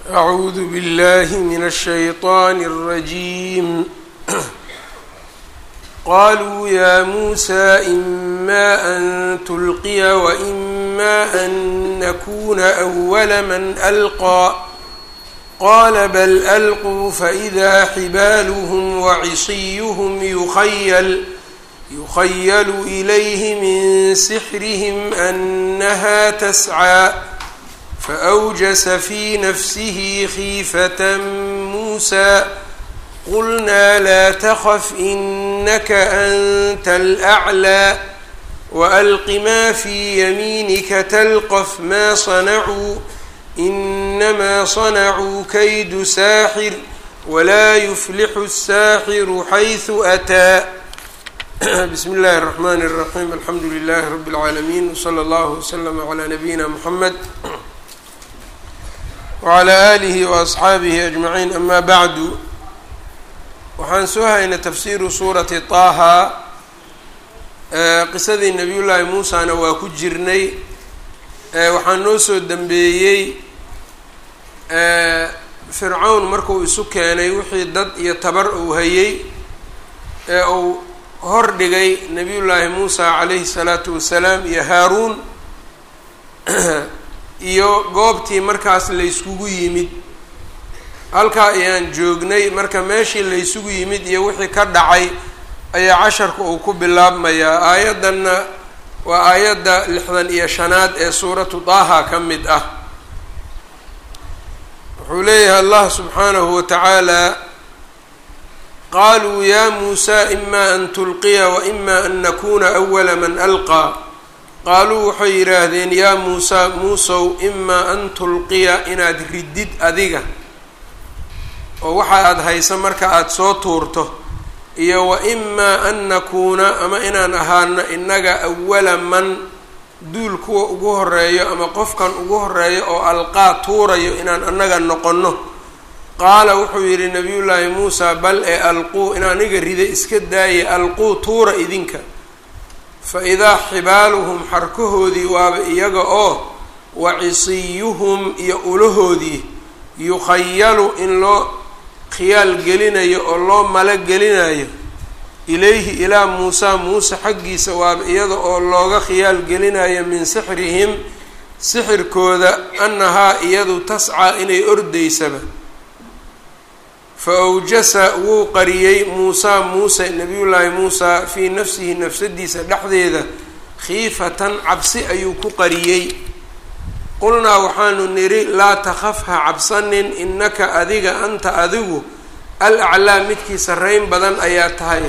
أعوذ بالله من الشيطان الرجيم قالوا يا موسى إما أن تلقي وإما أن نكون أول من ألقى قال بل ألقوا فإذا حبالهم وعصيهم يخيل يخيل إليه من سحرهم أنها تسعى فأوجس في نفسه خيفة موسى قلنا لا تخف إنك أنت الأعلى وألق ما في يمينك تلقف ما صنعوا إنما صنعوا كيد ساحر ولا يفلح الساحر حيث أتى بسم الله الرحمن الرحيم الحمد لله رب العالمين وصلى الله وسلم على نبينا محمد وعلى آlihi وأصxaabihi أجمaعiin ama bعdu waxaan soo haynay tafsiru suurati طaha qisadii nabiy llaahi muusana waa ku jirnay waxaa noo soo dembeeyey fircawn markuu isu keenay wixii dad iyo tabar uu hayay ee uu hor dhigay nabiy llaahi muusa calayhi الsalaatu wasalaam iyo haaruun iyo goobtii markaas layskugu yimid halkaa ayaan joognay marka meeshii laysugu yimid iyo wixii ka dhacay ayaa casharka uu ku bilaabmayaa aayaddanna waa aayadda lixdan iyo shanaad ee suuratu daaha ka mid ah wuxuu leeyahay allah subxaanahu wa tacaala qaaluu ya muusa ima an tulqiya wa ima an nakuna awala man alqaa qaaluu waxay yidhaahdeen yaa muusa muusow imaa an tulqiya inaad ridid adiga oo waxa aada haysa marka aada soo tuurto iyo wa imaa an nakuuna ama inaan ahaano innaga awala man duul kuwa ugu horeeyo ama qofkan ugu horeeyo oo alqaa tuurayo inaan annaga noqonno qaala wuxuu yidhi nabiyullaahi muusa bal ee alquu in aniga rida iska daaye alquu tuura idinka fa idaa xibaaluhum xarkahoodii waaba iyaga oo wa cisiyuhum iyo ulahoodii yukhayalu in loo khiyaal gelinayo oo loo malo gelinayo ilayhi ilaa muusa muuse xaggiisa waaba iyada oo looga khiyaal gelinayo min sixrihim sixirkooda annahaa iyadu tascaa inay ordaysaba fa awjasa wuu qariyey muusaa muuse nabiyullaahi muusaa fii nafsihi nafsadiisa dhexdeeda khiifatan cabsi ayuu ku qariyey qulnaa waxaanu nidhi laa takhaf ha cabsanin innaka adiga anta adigu al aclaa midkii sarreyn badan ayaa tahay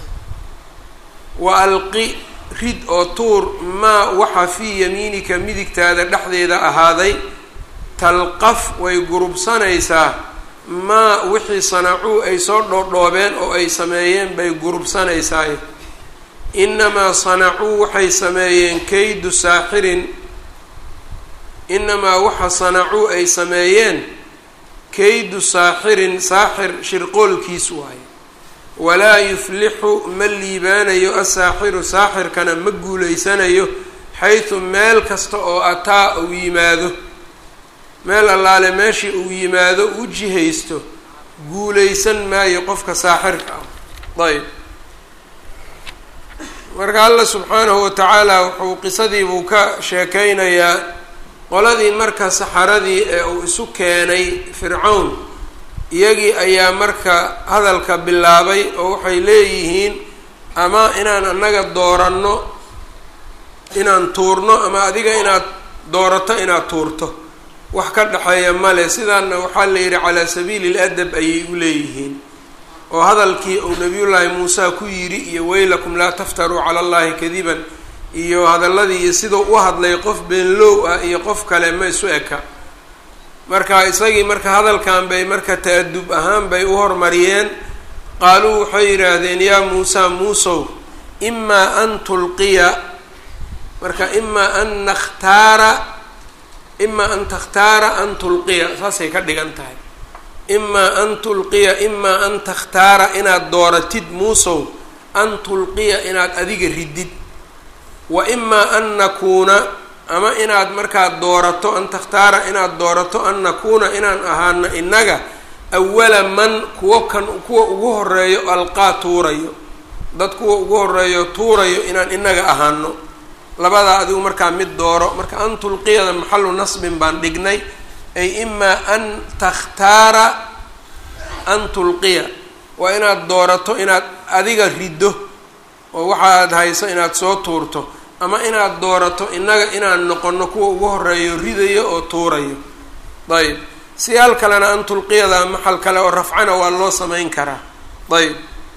wa alqi rid oo tuur maa waxa fii yamiinika midigtaada dhexdeeda ahaaday talqaf way gurubsanaysaa maa wixii sanacuu ay soo dhoodhoobeen oo ay sameeyeen bay gurubsanaysaay inamaa sanacuu waxay sameeyeen kaydu saaxirin inamaa waxa sanacuu ay sameeyeen kaydu saaxirin saaxir shirqoolkiis waaye walaa yuflixu ma liibaanayo asaaxiru saaxirkana ma guulaysanayo xaysu meel kasta oo ataa uu yimaado meel allaale meeshii uu yimaado u jihaysto guulaysan maayo qofka saaxirka ah ayb marka alla subxaanahu wa tacaala wuxuu qisadiibuu ka sheekeynayaa qoladii marka saxaradii ee uu isu keenay fircawn iyagii ayaa marka hadalka bilaabay oo waxay leeyihiin ama inaan annaga dooranno inaan tuurno ama adiga inaad doorato inaad tuurto wax ka dhexeeya male sidaana waxaa la yidhi calaa sabiili ladab ayay u leeyihiin oo hadalkii uu nabiyullaahi muuse ku yidhi iyo weylakum laa taftaruu cala allahi kadiban iyo hadalladii iyo siduu u hadlay qof beenlow ah iyo qof kale ma isu eka marka isagii marka hadalkan bay marka ta-adub ahaan bay u hormariyeen qaaluu waxay yidhaahdeen yaa muusa muusow imaa an tulqiya marka imaa an nakhtaara imaa an takhtaara an tulqiya saasay ka dhigan tahay imaa an tulqiya imaa an takhtaara inaad dooratid muusow an tulqiya inaad adiga ridid wa imaa an nakuuna ama inaad markaa doorato an takhtaara inaad doorato an nakuuna inaan ahaano innaga awala man kuwa kan kuwa ugu horeeyo alqaa tuurayo dad kuwa ugu horeeyo tuurayo inaan inaga ahaano labadaa adigu markaa mid dooro marka an tulqiyada maxalu nasbin baan dhignay ay imaa an takhtaara an tulqiya waa inaad doorato inaad adiga riddo oo waxaad hayso inaad soo tuurto ama inaad doorato innaga inaan noqono kuwa ugu horeeyo ridayo oo tuurayo ayb siyaal kalena an tulqiyada maxal kale oo rafcana waa loo samayn karaa ayb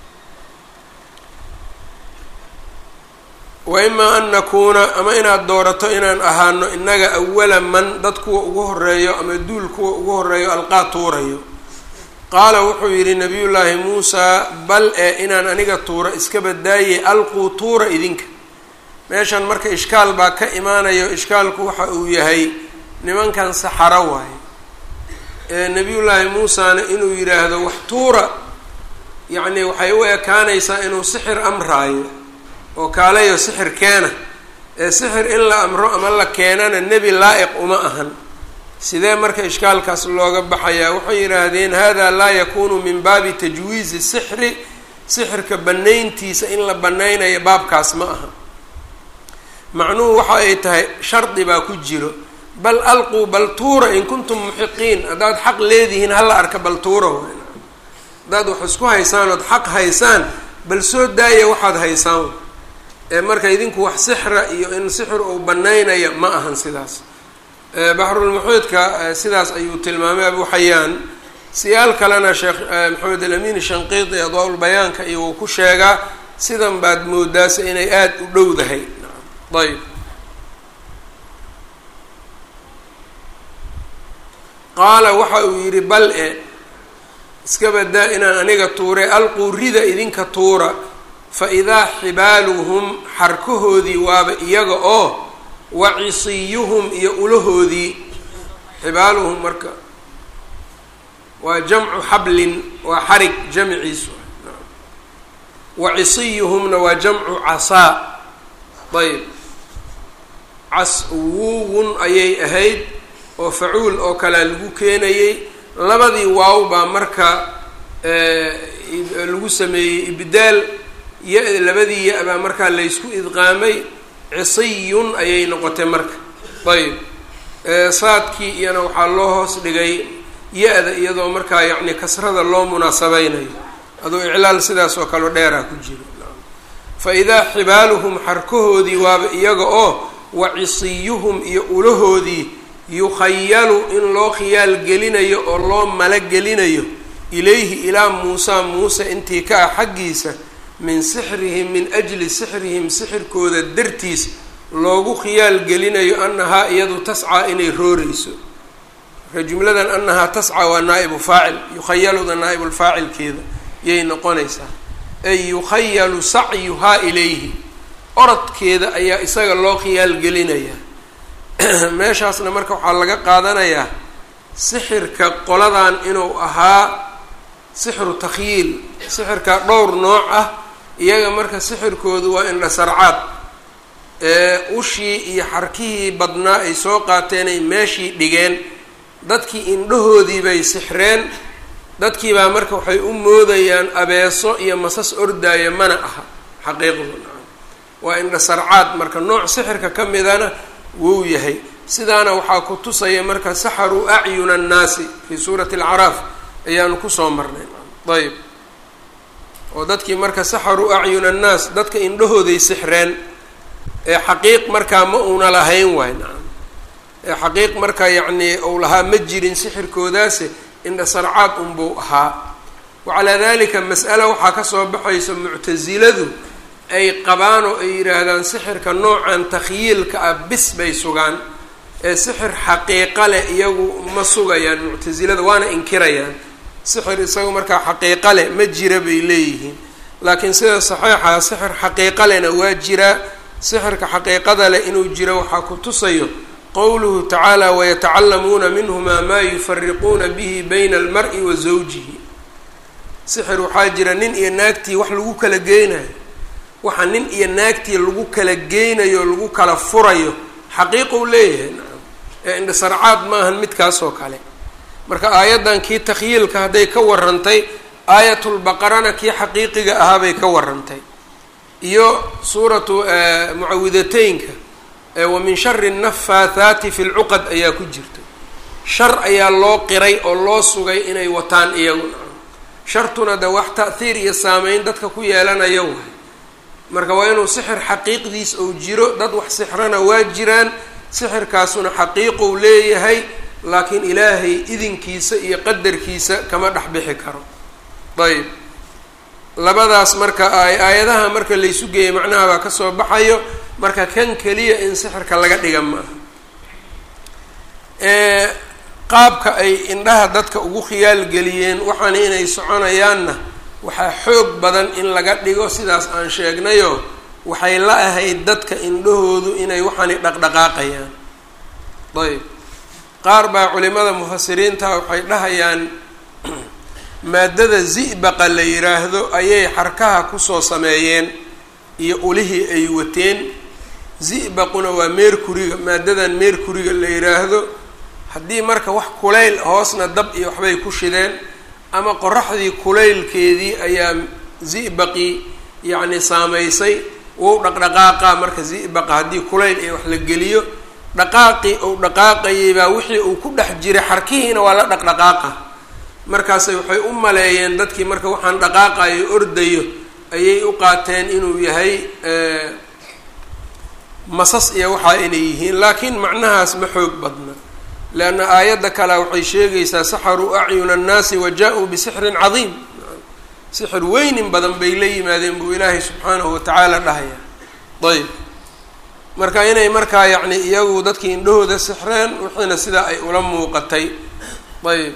wa imaa an nakuuna ama inaad doorato inaan ahaano innaga awala man dad kuwa ugu horeeyo ama duul kuwa ugu horeeyo alqaa tuurayo qaala wuxuu yidhi nabiyullaahi muusaa bal ee inaan aniga tuuro iska badaaye alquu tuura idinka meeshan marka ishkaal baa ka imaanayo ishkaalku waxa uu yahay nimankan saxaro waaye ee nabiyullaahi muusana inuu yidhaahdo wax tuura yacni waxay u ekaanaysaa inuu sixir amraayo oo kaalayo sixir keena ee sixir in la amro ama la keenana nebi laa-iq uma ahan sidee marka ishkaalkaas looga baxayaa waxay yidhaahdeen hada laa yakunu min baabi tajwiizi sixri sixirka banayntiisa in la banaynayo baabkaas ma aha macnuhu waxa ay tahay shardi baa ku jiro bal alquu bal tuura in kuntum muxiqiin haddaad xaq leedihiin hala arka bal tuura haddaad wax isku haysaan ood xaq haysaan bal soo daaya waxaad haysaan ee marka idinku wax sixra iyo in sixir uu banaynaya ma ahan sidaas baxrulmuxiidka sidaas ayuu tilmaamay abu xayaan siyaal kalena sheekh maxamed alamin shanqiidi adwaa-ulbayaanka iyo uu ku sheegaa sidan baad moodaasa inay aada u dhowdahay ayb qaala waxa uu yidhi bal e iska badaa inaan aniga tuure alquu rida idinka tuura fa idaa xibaaluhum xarkahoodii waaba iyaga oo wa cisiyuhum iyo ulahoodii xibaaluhum marka waa jamcu xablin waa xarig jamciisu wa cisiyuhumna waa jamcu casaa ayb caswuwun ayay ahayd oo facuul oo kalea lagu keenayey labadii waaw baa marka lagu sameeyey ibdaal ya labadii ya- baa markaa laysku idqaamay cisiyun ayay noqotay marka ayb saadkii iyana waxaa loo hoos dhigay ya-da iyadoo markaa yacni kasrada loo munaasabeynayo aduu iclaal sidaas oo kaleo dheeraa ku jiro fa idaa xibaaluhum xarkahoodii waaba iyaga oo wa cisiyuhum iyo ulahoodii yukhayalu in loo khiyaal gelinayo oo loo malo gelinayo ilayhi ilaa muusaa muuse intii ka ah xaggiisa min sixrihim min ajli sixrihim sixirkooda dartiis loogu khiyaal gelinayo annahaa iyadu tascaa inay rooreyso marka jumladan annahaa tascaa waa naa'ibu faacil yukhayaluda naa'ibulfaacilkeeda yay noqonaysaa ay yukhayalu sacyuhaa ilayhi orodkeeda ayaa isaga loo khiyaal gelinayaa meeshaasna marka waxaa laga qaadanayaa sixirka qoladan inuu ahaa sixru takhyiil sixirka dhowr nooc ah iyaga marka sixirkoodu waa indhasarcaad ee ushii iyo xarkihii badnaa ay soo qaateenay meeshii dhigeen dadkii indhahoodii bay sixreen dadkii baa marka waxay u moodayaan abeeso iyo masas ordaaya mana aha xaqiiqdu waa indhasarcaad marka nooc sixirka ka midana wuu yahay sidaana waxaa ku tusaya marka saxaruu acyuna annaasi fii suurati alcaraaf ayaanu kusoo marnay ayb oo dadkii marka saxaruu acyuna annaas dadka indhahooday sixreen ee xaqiiq markaa ma uuna lahayn waay nacam ee xaqiiq marka yacnii uu lahaa ma jirin sixirkoodaase indhasarcaad unbuu ahaa wacalaa dalika mas'ala waxaa kasoo baxaysa muctasiladu ay qabaan oo ay yidhaahdaan sixirka noocan takhyiilka ah bis bay sugaan ee sixir xaqiiqa leh iyagu ma sugayaan muctasilada waana inkirayaan sixir isagu markaa xaqiiqa leh ma jira bay leeyihiin laakiin sida saxiixa sixir xaqiiqa lehna waa jiraa sixirka xaqiiqada leh inuu jiro waxaa ku tusayo qowluhu tacaala wayatacallamuuna minhuma maa yufariquuna bihi bayna almar-i wa zawjihi sixir waxaa jira nin iyo naagtii wax lagu kala geynayo waxa nin iyo naagtii lagu kala geynayo lagu kala furayo xaqiiqou leeyahay nacam ee indhasarcaad maahan midkaasoo kale marka aayaddan kii takhyiilka hadday ka warantay aayatulbaqarana kii xaqiiqiga ahaabay ka warantay iyo suuratu mucawidateynka wa min shari nafaathaati fi lcuqad ayaa ku jirta shar ayaa loo qiray oo loo sugay inay wataan iyagu nacam shartuna de wax ta'hiir iyo saameyn dadka ku yeelanayo waay marka waa inuu sixir xaqiiqdiis ou jiro dad wax sixrana waa jiraan sixirkaasuna xaqiiqou leeyahay laakiin ilaahay idinkiisa iyo qadarkiisa kama dhex bixi karo ayb labadaas marka aayadaha marka laysu geeyay macnaha baa kasoo baxayo marka kan keliya in sixirka laga dhiga ma aha qaabka ay indhaha dadka ugu khiyaal geliyeen waxaana inay soconayaanna waxaa xoog badan in laga dhigo sidaas aan sheegnayo waxay la ahayd dadka indhahoodu inay waxaani dhaqdhaqaaqayaan ayb qaar baa culimada mufasiriinta waxay dhahayaan maadada zi'baqa la yiraahdo ayay xarkaha kusoo sameeyeen iyo ulihii ay wateen zi'baquna waa meerkuriga maadadan meerkuriga la yiraahdo haddii marka wax kulayl hoosna dab iyo waxbay ku shideen ama qoraxdii kulaylkeedii ayaa zi'baqii yacni saamaysay wou dhaqdhaqaaqa marka zi'baqa haddii kulayl iyo wax la geliyo dhaqaaqii ou dhaqaaqayay baa wixii uu ku dhex jiray xarkihiina waa la dhaqdhaqaaqa markaasay waxay u maleeyeen dadkii marka waxaan dhaqaaqayo ordayo ayay u qaateen inuu yahay masas iyo waxaa inay yihiin laakiin macnahaas ma xoog badna leanna aayadda kale waxay sheegaysaa saxaruu acyuna annaasi wa jaa-uu bisixrin cadiim sixir weynin badan bay la yimaadeen buu ilaahay subxaanahu watacaala dhahaya ayb marka inay markaa yacni iyagu dadkii indhahooda sixreen wixiina sidaa ay ula muuqatay ayb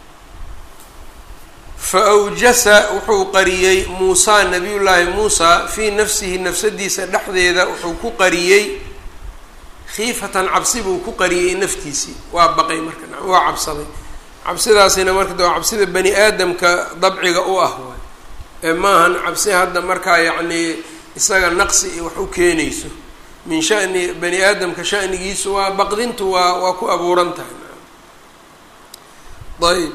fa awjasa wuxuu qariyey muusaa nabiyullaahi muusaa fii nafsihi nafsadiisa dhexdeeda wuxuu ku qariyey khiifatan cabsi buu ku qariyey naftiisii waa baqay marka waa cabsaday cabsidaasina marka de waa cabsida bani aadamka dabciga u ah waay ee maahan cabsi hadda markaa yacnii isaga naqsi iyo wax u keenayso min shani bani aadamka shanigiisu waa baqdintu waa waa ku abuuran tahay ayb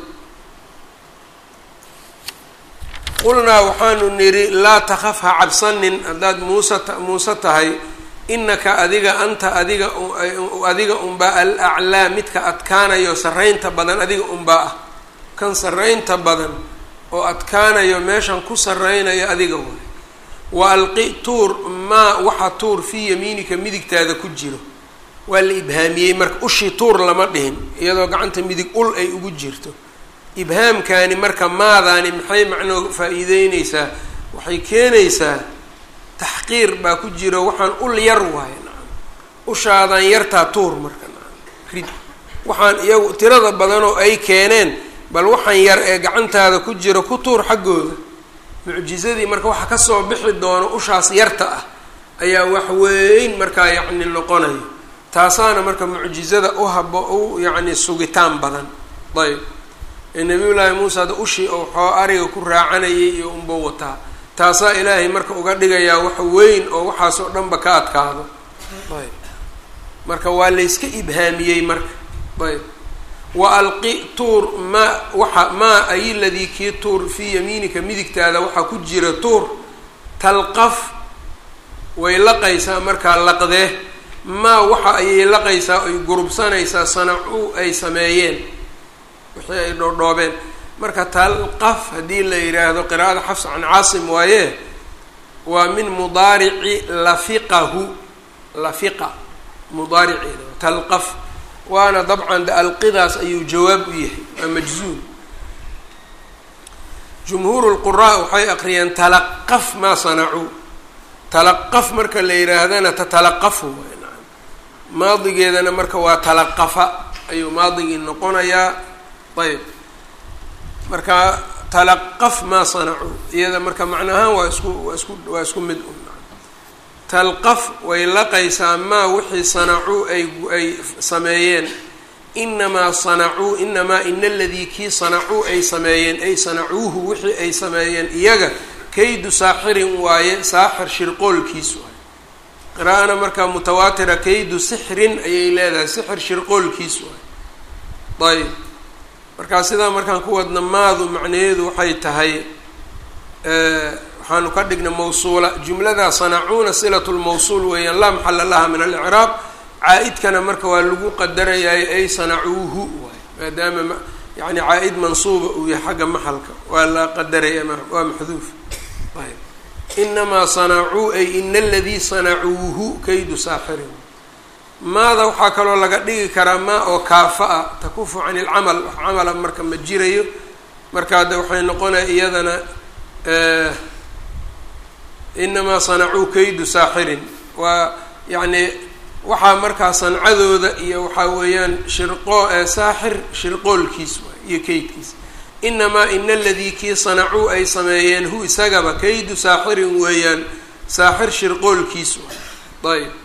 qulnaa waxaanu nidhi laa takaf ha cabsanin haddaad muuse muuse tahay inaka adiga anta adiga adiga unbaa al aclaa midka adkaanayo sarraynta badan adiga unbaa ah kan sarraynta badan oo adkaanayo meeshan ku sarraynayo adiga waay wa alqi tuur maa waxa tuur fii yamiinika midigtaada ku jiro waa la ibhaamiyey marka ushii tuur lama dhihin iyadoo gacanta midig ul ay ugu jirto ibhaamkaani marka maadaani maxay macnoo faa-iideyneysaa waxay keenaysaa taxqiir baa ku jiro waxaan ul yar waayo nacam ushaadan yartaa tuur marka nacam rid waxaan iyagu tirada badanoo ay keeneen bal waxaan yar ee gacantaada ku jiro ku tuur xaggooda mucjizadii marka waxa kasoo bixi doono ushaas yarta ah ayaa wax weyn markaa yacni noqonayo taasaana marka mucjizada u habo u yacni sugitaan badan ayb ee nabiyullaahi muusa ada ushii oo xoo ariga ku raacanayay iyo unbuu wataa taasaa ilaahay marka uga dhigayaa wax weyn oo waxaas oo dhanba ka adkaado ayb marka waa layska ibhaamiyey marka ayb wa alqi tuur maa waxa maa ay ladii kii tuur fii yamiinika midigtaada waxaa ku jira tuur talqaf way laqaysaa markaa laqdee maa waxa ayay laqaysaa ay gurubsanaysaa sanacuu ay sameeyeen wixii ay dhoodhoobeen marka talqaf haddii la yidhaahdo qiraa'ada xafs can caasim waaye waa min mudaarici lafiqahu lafiqa mudaariceeda talqaf waana dabcan de alqidaas ayuu jawaab u yahay waa majzuum jumhuuru lquraa waxay aqriyeen talaqaf maa sanacuu talaqaf marka la yidhaahdana tatalaqafu waay naam maadigeedana marka waa talaqafa ayuu maadigii noqonayaa ayb marka talaqaf maa sanacuu iyada marka macna ahaan waa isku waa isku waa isku mid un talqaf way laqaysaa maa wixii sanacuu ay ay sameeyeen inamaa sanacuu inamaa ina aladii kii sanacuu ay sameeyeen ay sanacuuhu wixii ay sameeyeen iyaga kaydu saaxirin waaye saaxir shirqoolkiis waaye qiraa'ana markaa mutawaatira kaydu sixrin ayay leedahay sixir shirqoolkiis waay ayb markaa sidaa markaan ku wadna maadu macnaheedu waxay tahay waxaanu ka dhignay mawsuula jumladaa sanacuuna silatu lmawsuul weeyaan laa maxala laha min alicraab caa-idkana marka waa lagu qadarayaay ay sanacuuhu waay maadaama yani caa-id mansuuba uu yahay xagga maxalka waa la qadaraya waa maxduuf ayb inamaa sanacuu ay ina aladii sanacuuhu kaydu saaxirin maada waxaa kaloo laga dhigi karaa maa oo kaafa-a takufu can ilcamal wax camala marka ma jirayo markaa de waxay noqonaya iyadana inamaa sanacuu kaydu saaxirin waa yacni waxaa markaa sancadooda iyo waxaa weeyaan shirqoo saaxir shirqoolkiis waay iyo kaydkiis inamaa ina aladii kii sanacuu ay sameeyeen hu isagaba kaydu saaxirin weeyaan saaxir shirqoolkiis waay ayb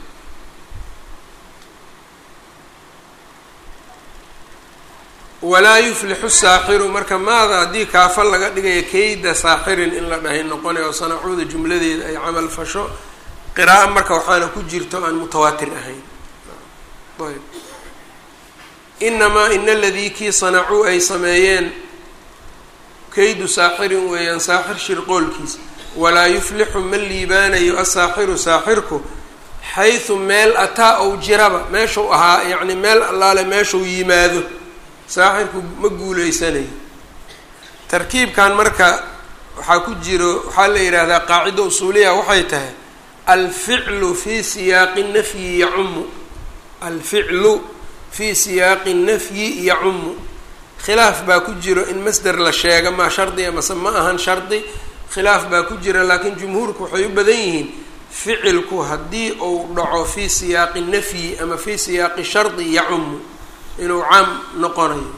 walaa yuflixu saaxiru marka maada haddii kaafa laga dhigayo kayda saaxirin in la dhahay noqonay oo sanacuuda jumladeeda ay camal fasho qira'a marka waxaana ku jirto aan mutawaatir ahayn ayb inamaa ina aladii kii sanacuu ay sameeyeen kaydu saaxirin weeyaan saaxir shirqoolkiis walaa yuflixu ma liibaanayo asaaxiru saaxirku xaysu meel ataa ou jiraba meeshuu ahaa yacni meel allaale meeshuu yimaado saaxirku ma guuleysanayo tarkiibkan marka waxaa ku jiro waxaa la yidhaahdaa qaacido usuuliya waxay tahay alficlu fii siyaaqi nafyi yacumu alficlu fii siyaaqi nafyi yacumu khilaaf baa ku jiro in masder la sheega maa shardiga mase ma ahan shardi khilaaf baa ku jira laakiin jumhuurku waxay u badan yihiin ficilku haddii uu dhaco fii siyaaqi nafyi ama fii siyaaqi shardi yacumu inuu caam noqonayo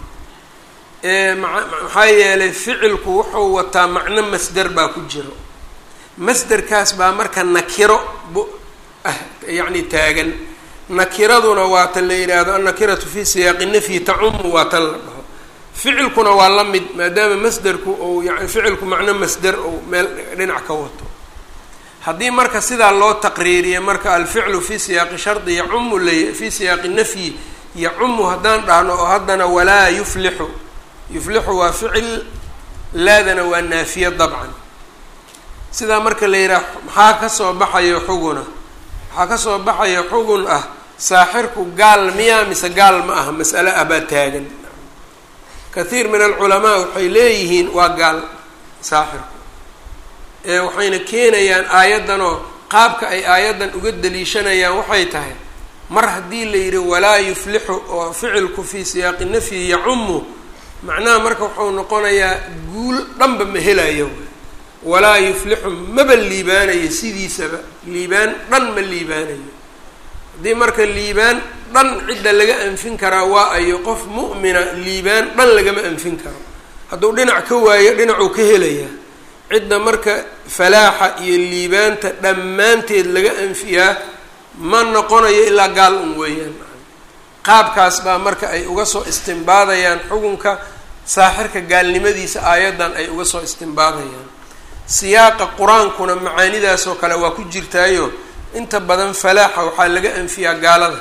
maxaa yeelay ficilku wuxuu wataa macno masder baa ku jiro masderkaas baa marka nakiro b ah yacni taagan nakiraduna waa tan la yidhaahdo annakiratu fii siyaaqi nafyi tacumu waa tan la dhaho ficilkuna waa la mid maadaama masderku ou yani ficilku macno masder ou meel dhinac ka wato haddii marka sidaa loo taqriiriya marka alficlu fii siyaaqi shardi yacumu lay fii siyaaqi nafyi yacumu haddaan dhahno oo haddana walaa yuflixu yuflixu waa ficil laadana waa naafiye dabcan sidaa marka la yidhaah maxaa kasoo baxayo xuguna waxaa kasoo baxaya xugun ah saaxirku gaal miyaa mise gaal ma aha mas'ale ah baa taagan kathiir min alculamaa waxay leeyihiin waa gaal saaxirku ee waxayna keenayaan aayaddanoo qaabka ay aayaddan uga daliishanayaan waxay tahay mar haddii la yidhi walaa yuflixu oo ficilku fii siyaaqi nafyi yacumu macnaha marka wuxuu noqonayaa guul dhanba ma helayo walaa yuflixu maba liibaanayo sidiisaba liibaan dhan ma liibaanayo haddii marka liibaan dhan cidda laga anfin karaa waa ayo qof mu'mina liibaan dhan lagama anfin karo hadduu dhinac ka waayo dhinacuu ka helayaa cidda marka falaaxa iyo liibaanta dhammaanteed laga anfiyaa ma noqonayo ilaa gaal un weeyaan qaabkaas baa marka ay uga soo istimbaadayaan xukunka saaxirka gaalnimadiisa aayaddan ay uga soo istimbaadayaan siyaaqa qur-aankuna macaanidaasoo kale waa ku jirtaayo inta badan falaaxa waxaa laga anfiyaa gaalada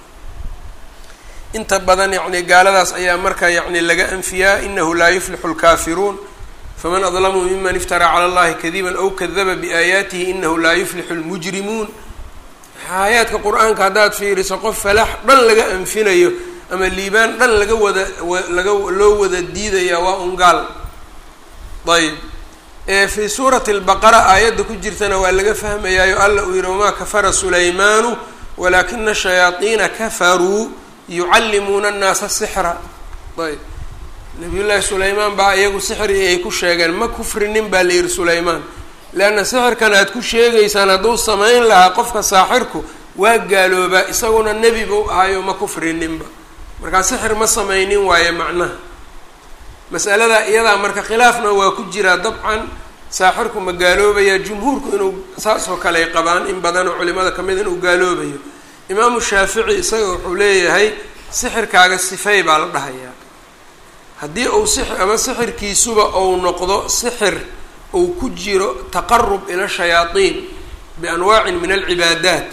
inta badan yacni gaaladaas ayaa marka yacni laga anfiyaa inahu laa yuflixu lkaafiruun faman adlamu miman iftaraa cala allahi kadiban aw kadaba biaayaatihi inahu laa yuflixu lmujrimuun aayaadka qur-aanka haddaad fiiriso qof falaax dhan laga anfinayo ama liibaan dhan laga wada laga loo wada diidaya waa un gaal ayb fii suurati albaqara aayadda ku jirtana waa laga fahmayaayo alla uu yihi wamaa kafara sulaymaanu walaakina shayaadiina kafaruu yucallimuuna annaasa sixra ayb nabiyullaahi sulaymaan baa iyagu sixri ay ku sheegeen ma kufrinin baa la yihi sulaymaan leanna sixirkan aad ku sheegaysaan hadduu samayn lahaa qofka saaxirku waa gaaloobaa isaguna nebi buu ahayo ma kufrininba markaa sixir ma samaynin waaye macnaha masaladaa iyadaa marka khilaafna waa ku jiraa dabcan saaxirku ma gaaloobayaa jumhuurku inuu saas oo kale ay qabaan in badanoo culimada ka mid inuu gaaloobayo imaamu shaafici isaga wuxuu leeyahay sixirkaaga sifey baa la dhahayaa haddii uu si ama sixirkiisuba ou noqdo sixir uu ku jiro taqarub ila shayaadiin bianwaacin min alcibaadaat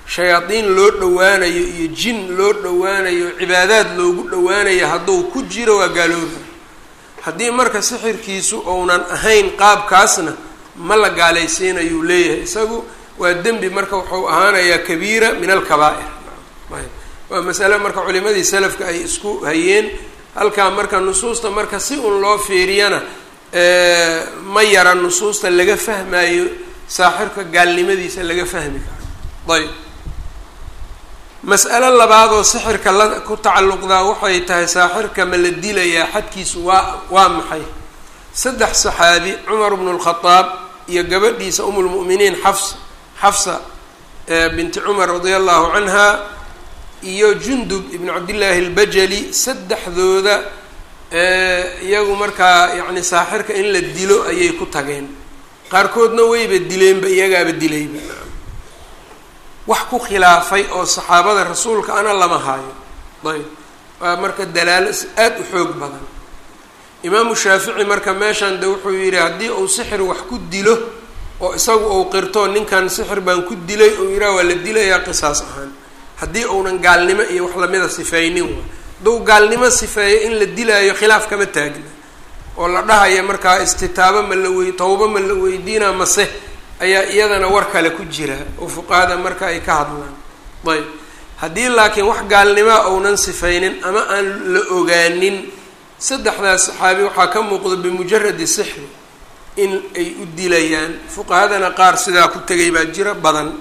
shayaadiin loo dhowaanayo iyo jin loo dhowaanayo cibaadaad loogu dhowaanayo hadduu ku jiro waa gaalooba haddii marka sixirkiisu ounan ahayn qaabkaasna ma la gaalaysiinayuu leeyahay isagu waa dembi marka wuxuu ahaanayaa kabiira min alkabaa'ir waa masale marka culimadii salafka ay isku hayeen halkaa marka nusuusta marka si un loo fiiriyana ma yara nusuusta laga fahmayo saaxirka gaalnimadiisa laga fahmi karo ayb mas'alo labaadoo sixirka la ku tacalluqdaa waxay tahay saaxirka ma la dilayaa xadkiisu waa waa maxay saddex saxaabi cumar bnu lkhadaab iyo gabadhiisa umulmu'miniin xafs xafsa binti cumar radia allahu canha iyo jundub ibnu cabdillaahi albajali saddexdooda iyagu markaa yacni saaxirka in la dilo ayay ku tageen qaarkoodna wayba dileenba iyagaaba dilayba wax ku khilaafay oo saxaabada rasuulka ana lama haayo ayb waa marka dalaalo aada u xoog badan imaamu shaafici marka meeshan de wuxuu yidhi haddii uu sixir wax ku dilo oo isagu uu qirto ninkan sixir baan ku dilay uu yidhaha waa la dilayaa qisaas ahaan haddii uunan gaalnimo iyo wax lamida sifeynin wa hadduu gaalnimo sifeeyo in la dilaayo khilaaf kama taagna oo la dhahaya markaa istitaabo ma la wey tawbo ma la weydiinaa mase ayaa iyadana war kale ku jira oo fuqahada marka ay ka hadlaan ayb haddii laakiin wax gaalnimoa uunan sifeynin ama aan la ogaanin saddexdaas saxaabi waxaa ka muuqda bimujaradi sixri in ay u dilayaan fuqahadana qaar sidaa ku tegay baa jira badan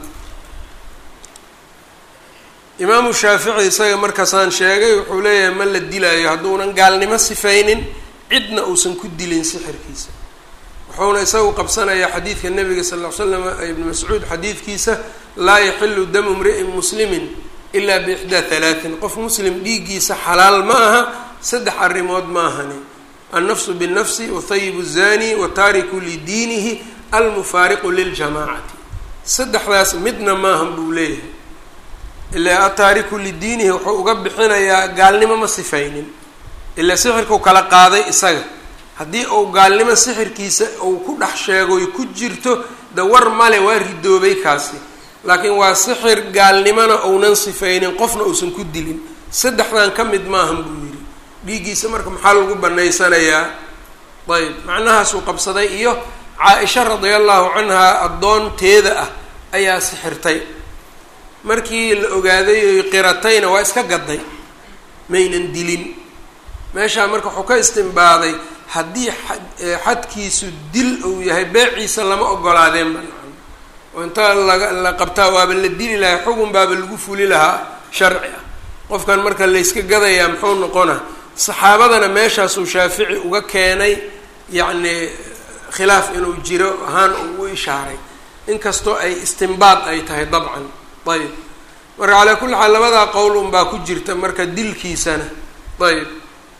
imaamu shaafici isaga markaasaan sheegay wuxuu leeyahay ma la dilaayo hadduunan gaalnimo sifeynin cidna uusan ku dilin sixirkiisa wuxuuna isagu qabsanayaa xadiidka nabiga sal ll ly slam ibni mascuud xadiidkiisa laa yaxilu damu mri'in muslimin ilaa biixdaa halaatin qof muslim dhiiggiisa xalaal ma aha saddex arrimood ma ahani annafsu binnafsi wathayibu zani wataariku lidiinihi almufaariqu liljamaacati saddexdaas midna maahan buu leeyahay ilaa ataariku lidiinihi wuxuu uga bixinayaa gaalnimo ma sifaynin ilaa sixirkau kala qaaday isaga haddii uu gaalnimo sixirkiisa uu ku dhex sheegoy ku jirto de war male waa ridoobay kaasi laakiin waa sixir gaalnimona uunan sifaynin qofna uusan ku dilin saddexdan ka mid maahan buu yidhi dhiiggiisa marka maxaa lagu banaysanayaa ayb macnahaasuu qabsaday iyo caa-isha radia allahu canhaa addoonteeda ah ayaa sixirtay markii la ogaaday oy qiratayna waa iska gaday maynan dilin meeshaa marka wuxuu ka istimbaaday haddii xadkiisu dil uu yahay beeciisa lama ogolaadeen ba oo inta laga la qabtaa waaba la dili lahaa xugun baaba lagu fuli lahaa sharci ah qofkan marka layska gadayaa muxuu noqona saxaabadana meeshaasuu shaafici uga keenay yacni khilaaf inuu jiro ahaan uu u ishaaray inkastoo ay istimbaad ay tahay dabcan ayb marka calaa kulli xaal labadaa qowl unbaa ku jirta marka dilkiisana ayb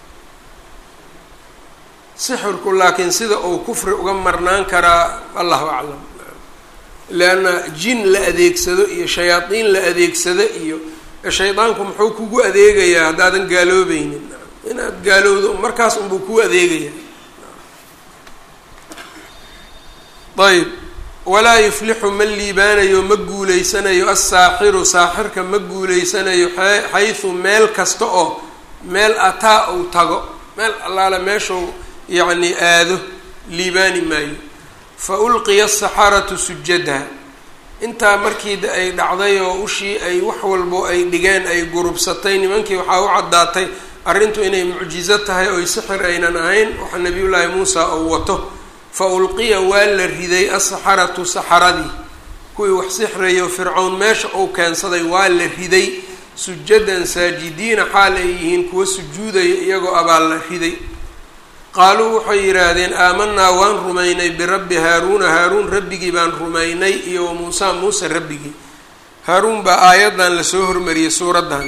sixirku laakiin sida uu kufri uga marnaan karaa allahu aclam leanna jin la adeegsado iyo shayaadiin la adeegsado iyo shaydaanku muxuu kugu adeegayaa haddaadan gaaloobeynin inaad gaalowdo markaas unbuu kuu adeegaya ayb walaa yuflixu ma liibaanayo ma guuleysanayo assaaxiru saaxirka ma guuleysanayo xaysu meel kasta oo meel ataa uu tago meel allaale meeshuu yacni aado liibaani maayo fa ulqiya asaxaratu sujada intaa markii ay dhacday oo ushii ay wax walbo ay dhigeen ay gurubsatay nimankii waxaa u caddaatay arrintu inay mucjizo tahay oy sixir aynan ahayn waxa nabiyullaahi muusa uu wato fa ulqiya waa la riday asaxaratu saxaradii kuwii wax sixrayo fircown meesha uu keensaday waa la riday sujadan saajidiina xaal ay yihiin kuwa sujuudaya iyagoo abaal la riday qaaluu waxay yidhaahdeen aamanaa waan rumaynay birabbi haaruuna haaruun rabbigii baan rumaynay iyo wa muusa muuse rabbigii haaruun baa aayaddan lasoo hormariyey suuraddan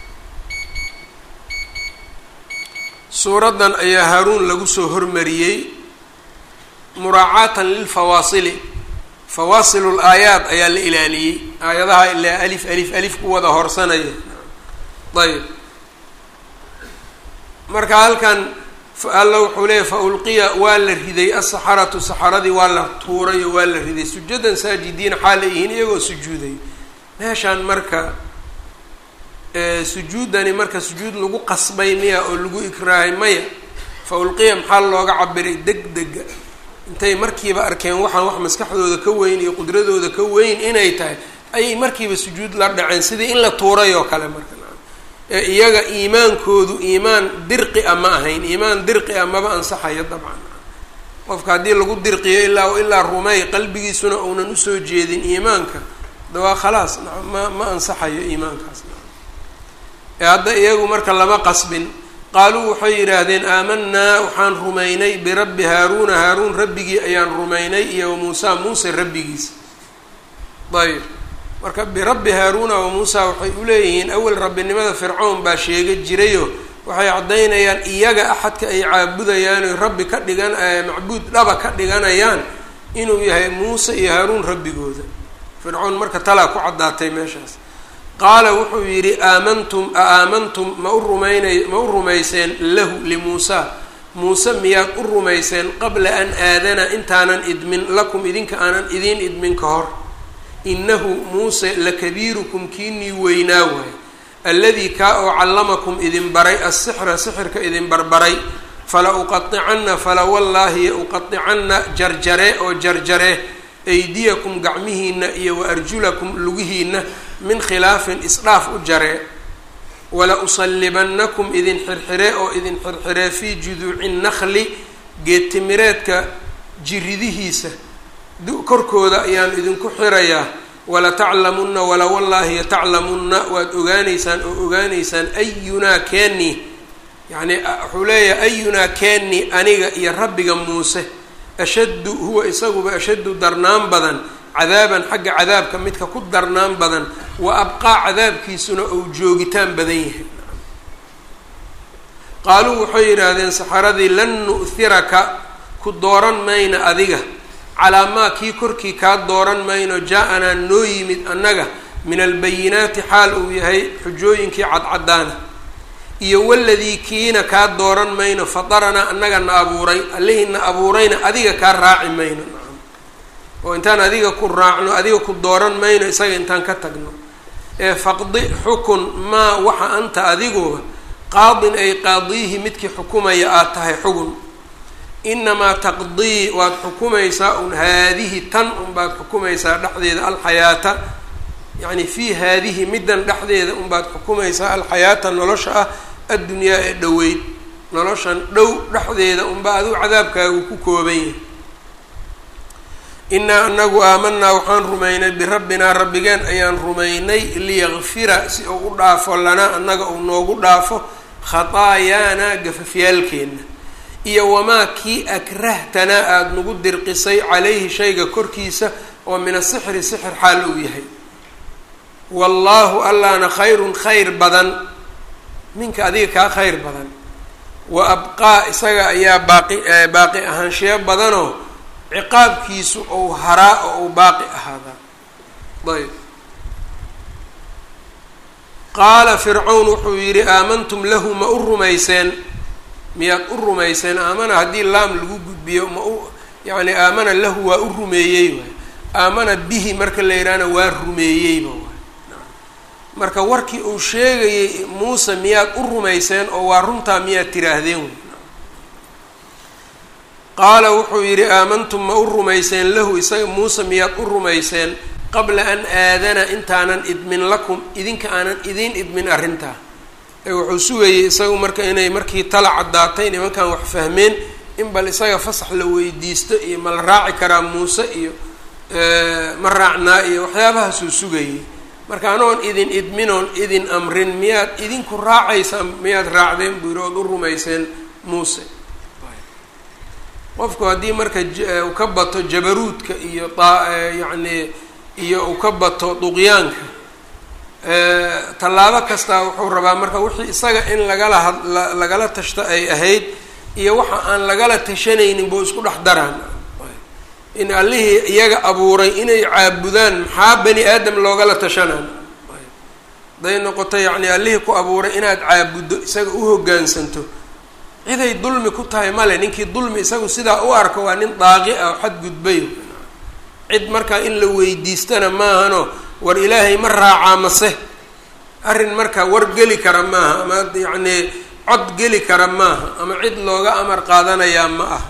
suuraddan ayaa haaruun lagu soo hormariyey muraacaatan lilfawaasili fawaasilu laayaat ayaa la ilaaliyey aayadaha ilaa alif alif alif ku wada horsanaya ayb marka halkan alla wuxuu leeyahy fa ulqiya waa la riday asaxaratu saxaradii waa la tuuray oo waa la riday sujadan saajidiina xaal ay yihiin iyagoo sujuuday meeshaan marka sujuuddani marka sujuud lagu qasbay miya oo lagu ikraahay maya fa ulqiya maxaa looga cabiray deg dega intay markiiba arkeen waxaan wax maskaxdooda ka weyn iyo qudradooda ka weyn inay tahay ayay markiiba sujuud la dhaceen sidii in la tuuray oo kale marka ee iyaga iimaankoodu iimaan dirqi a ma ahayn iimaan dirqi a maba ansaxayo dabcan qofka haddii lagu dirqiyo ilaa ilaa rumey qalbigiisuna uunan usoo jeedin iimaanka da waa khalaas ma ma ansaxayo iimaankaas ee hadda iyagu marka lama qasbin qaaluu waxay yidhaahdeen aamanaa waxaan rumaynay birabbi haaruuna haaruun rabbigii ayaan rumaynay iyo wa muusa muuse rabbigiisa ayb marka birabbi haaruuna wa muusa waxay uleeyihiin awel rabbinimada fircown baa sheega jirayo waxay caddaynayaan iyaga axadka ay caabudayaan oy rabbi ka dhigan macbuud dhaba ka dhiganayaan inuu yahay muuse iyo haaruun rabbigooda fircoon marka talaa ku caddaatay meeshaas qaala wuxuu yidhi aamantum a aamantum ma u rumaynay ma u rumayseen lahu limuusa muuse miyaad u rumayseen qabla an aadana intaanan idmin lakum idinka aanan idiin idmin ka hor innahu muuse lakabiirukum kiinii weynaa waay alladii kaa oo callamakum idin baray assixra sixirka idin barbaray fala uqaicanna fala wallaahi uqaicanna jarjare oo jarjare aydiyakum gacmihiina iyo wa arjulakum lugihiina min khilaafin isdhaaf u jaree wala usallibannakum idin xirxire oo idin xirxire fii juduuci nakli geedtimireedka jiridihiisa korkooda ayaan idinku xirayaa wala taclamunna wala wallaahi taclamunna waad ogaaneysaan oo ogaaneysaan ayunaa keeni yacni wuxuu leeyahay ayunaa keeni aniga iyo rabbiga muuse ashaddu huwa isaguba ashaddu darnaan badan cadaaban xagga cadaabka midka ku darnaan badan wa abqaa cadaabkiisuna ou joogitaan badan yahay qaaluu waxay yidhaahdeen saxaradii lan nu'hiraka ku dooran mayna adiga calaa maa kii korkii kaa dooran mayno jaa-anaa noo yimid annaga min albayinaati xaal uu yahay xujooyinkii cadcadaana iyo waladii kiina kaa dooran mayno fadaranaa annaga na abuuray allihii na abuurayna adiga kaa raaci mayno oo intaan adiga ku raacno adiga ku dooran mayno isaga intaan ka tagno ee faqdi xukun maa waxa anta adiguba qaadin ay qaadiihi midkii xukumaya aad tahay xugun inamaa taqdii waad xukumaysaa un haadihi tan unbaad xukumaysaa dhexdeeda alxayaata yacni fii haadihi middan dhexdeeda unbaad xukumaysaa alxayaata nolosha ah addunyaa ee dhoweyd noloshan dhow dhexdeeda unba adigu cadaabkaagu ku kooban yahay inaa anagu aamanaa waxaan rumaynay birabbinaa rabbigeen ayaan rumaynay liyakfira si uu u dhaafo lanaa annaga uu noogu dhaafo khataayaanaa gafafyaalkeenna iyo wamaa kii akrahtanaa aada nagu dirqisay calayhi shayga korkiisa oo min asixri sixir xaal uu yahay wallaahu allaana khayrun khayr badan minka adiga kaa khayr badan wa abqaa isaga ayaa baaqi baaqi ahaanshiyo badanoo ciqaabkiisu ou haraa oo uu baaqi ahaadaa ayb qaala fircawn wuxuu yidhi aamantum lahu ma u rumayseen miyaad u rumayseen aamana haddii laam lagu gudbiyo ma u yacni aamana lahu waa u rumeeyey waay aamana bihi marka la yidhaahna waa rumeeyeyba waay marka warkii uu sheegayay muuse miyaad u rumayseen oo waa runtaa miyaad tiraahdeen wey qaala wuxuu yidhi aamantum ma u rumayseen lahu isaga muuse miyaad u rumayseen qabla an aadana intaanan idmin lakum idinka aanan idiin idmin arrintaa ee wuxuu sugayay isagu marka inay markii tala caddaatay nimankan wax fahmeen in bal isaga fasax la weydiisto iyo ma la raaci karaa muuse iyo ma raacnaa iyo waxyaabahaasuu sugayay marka anoon idin idminoon idin amrin miyaad idinku raacaysaan miyaad raacdeen buu yidhi ood u rumayseen muuse qofku haddii marka uu ka bato jabaruudka iyo yacni iyo uu ka bato duqyaanka tallaabo kastaa wuxuu rabaa marka wixii isaga in lagala had lagala tashto ay ahayd iyo waxa aan lagala tashanaynin buu isku dhex daraan in allihii iyaga abuuray inay caabudaan maxaa bani aadam loogala tashanaan haday noqoto yacni allihii ku abuuray inaad caabuddo isaga u hoggaansanto ciday dulmi ku tahay male ninkii dulmi isagu sidaa u arko waa nin daaqi ah oo xadgudbay cid markaa in la weydiistana maahano war ilaahay ma raacaa mase arrin marka war geli kara maaha ama yacnii cod geli kara maaha ama cid looga amar qaadanayaa ma ah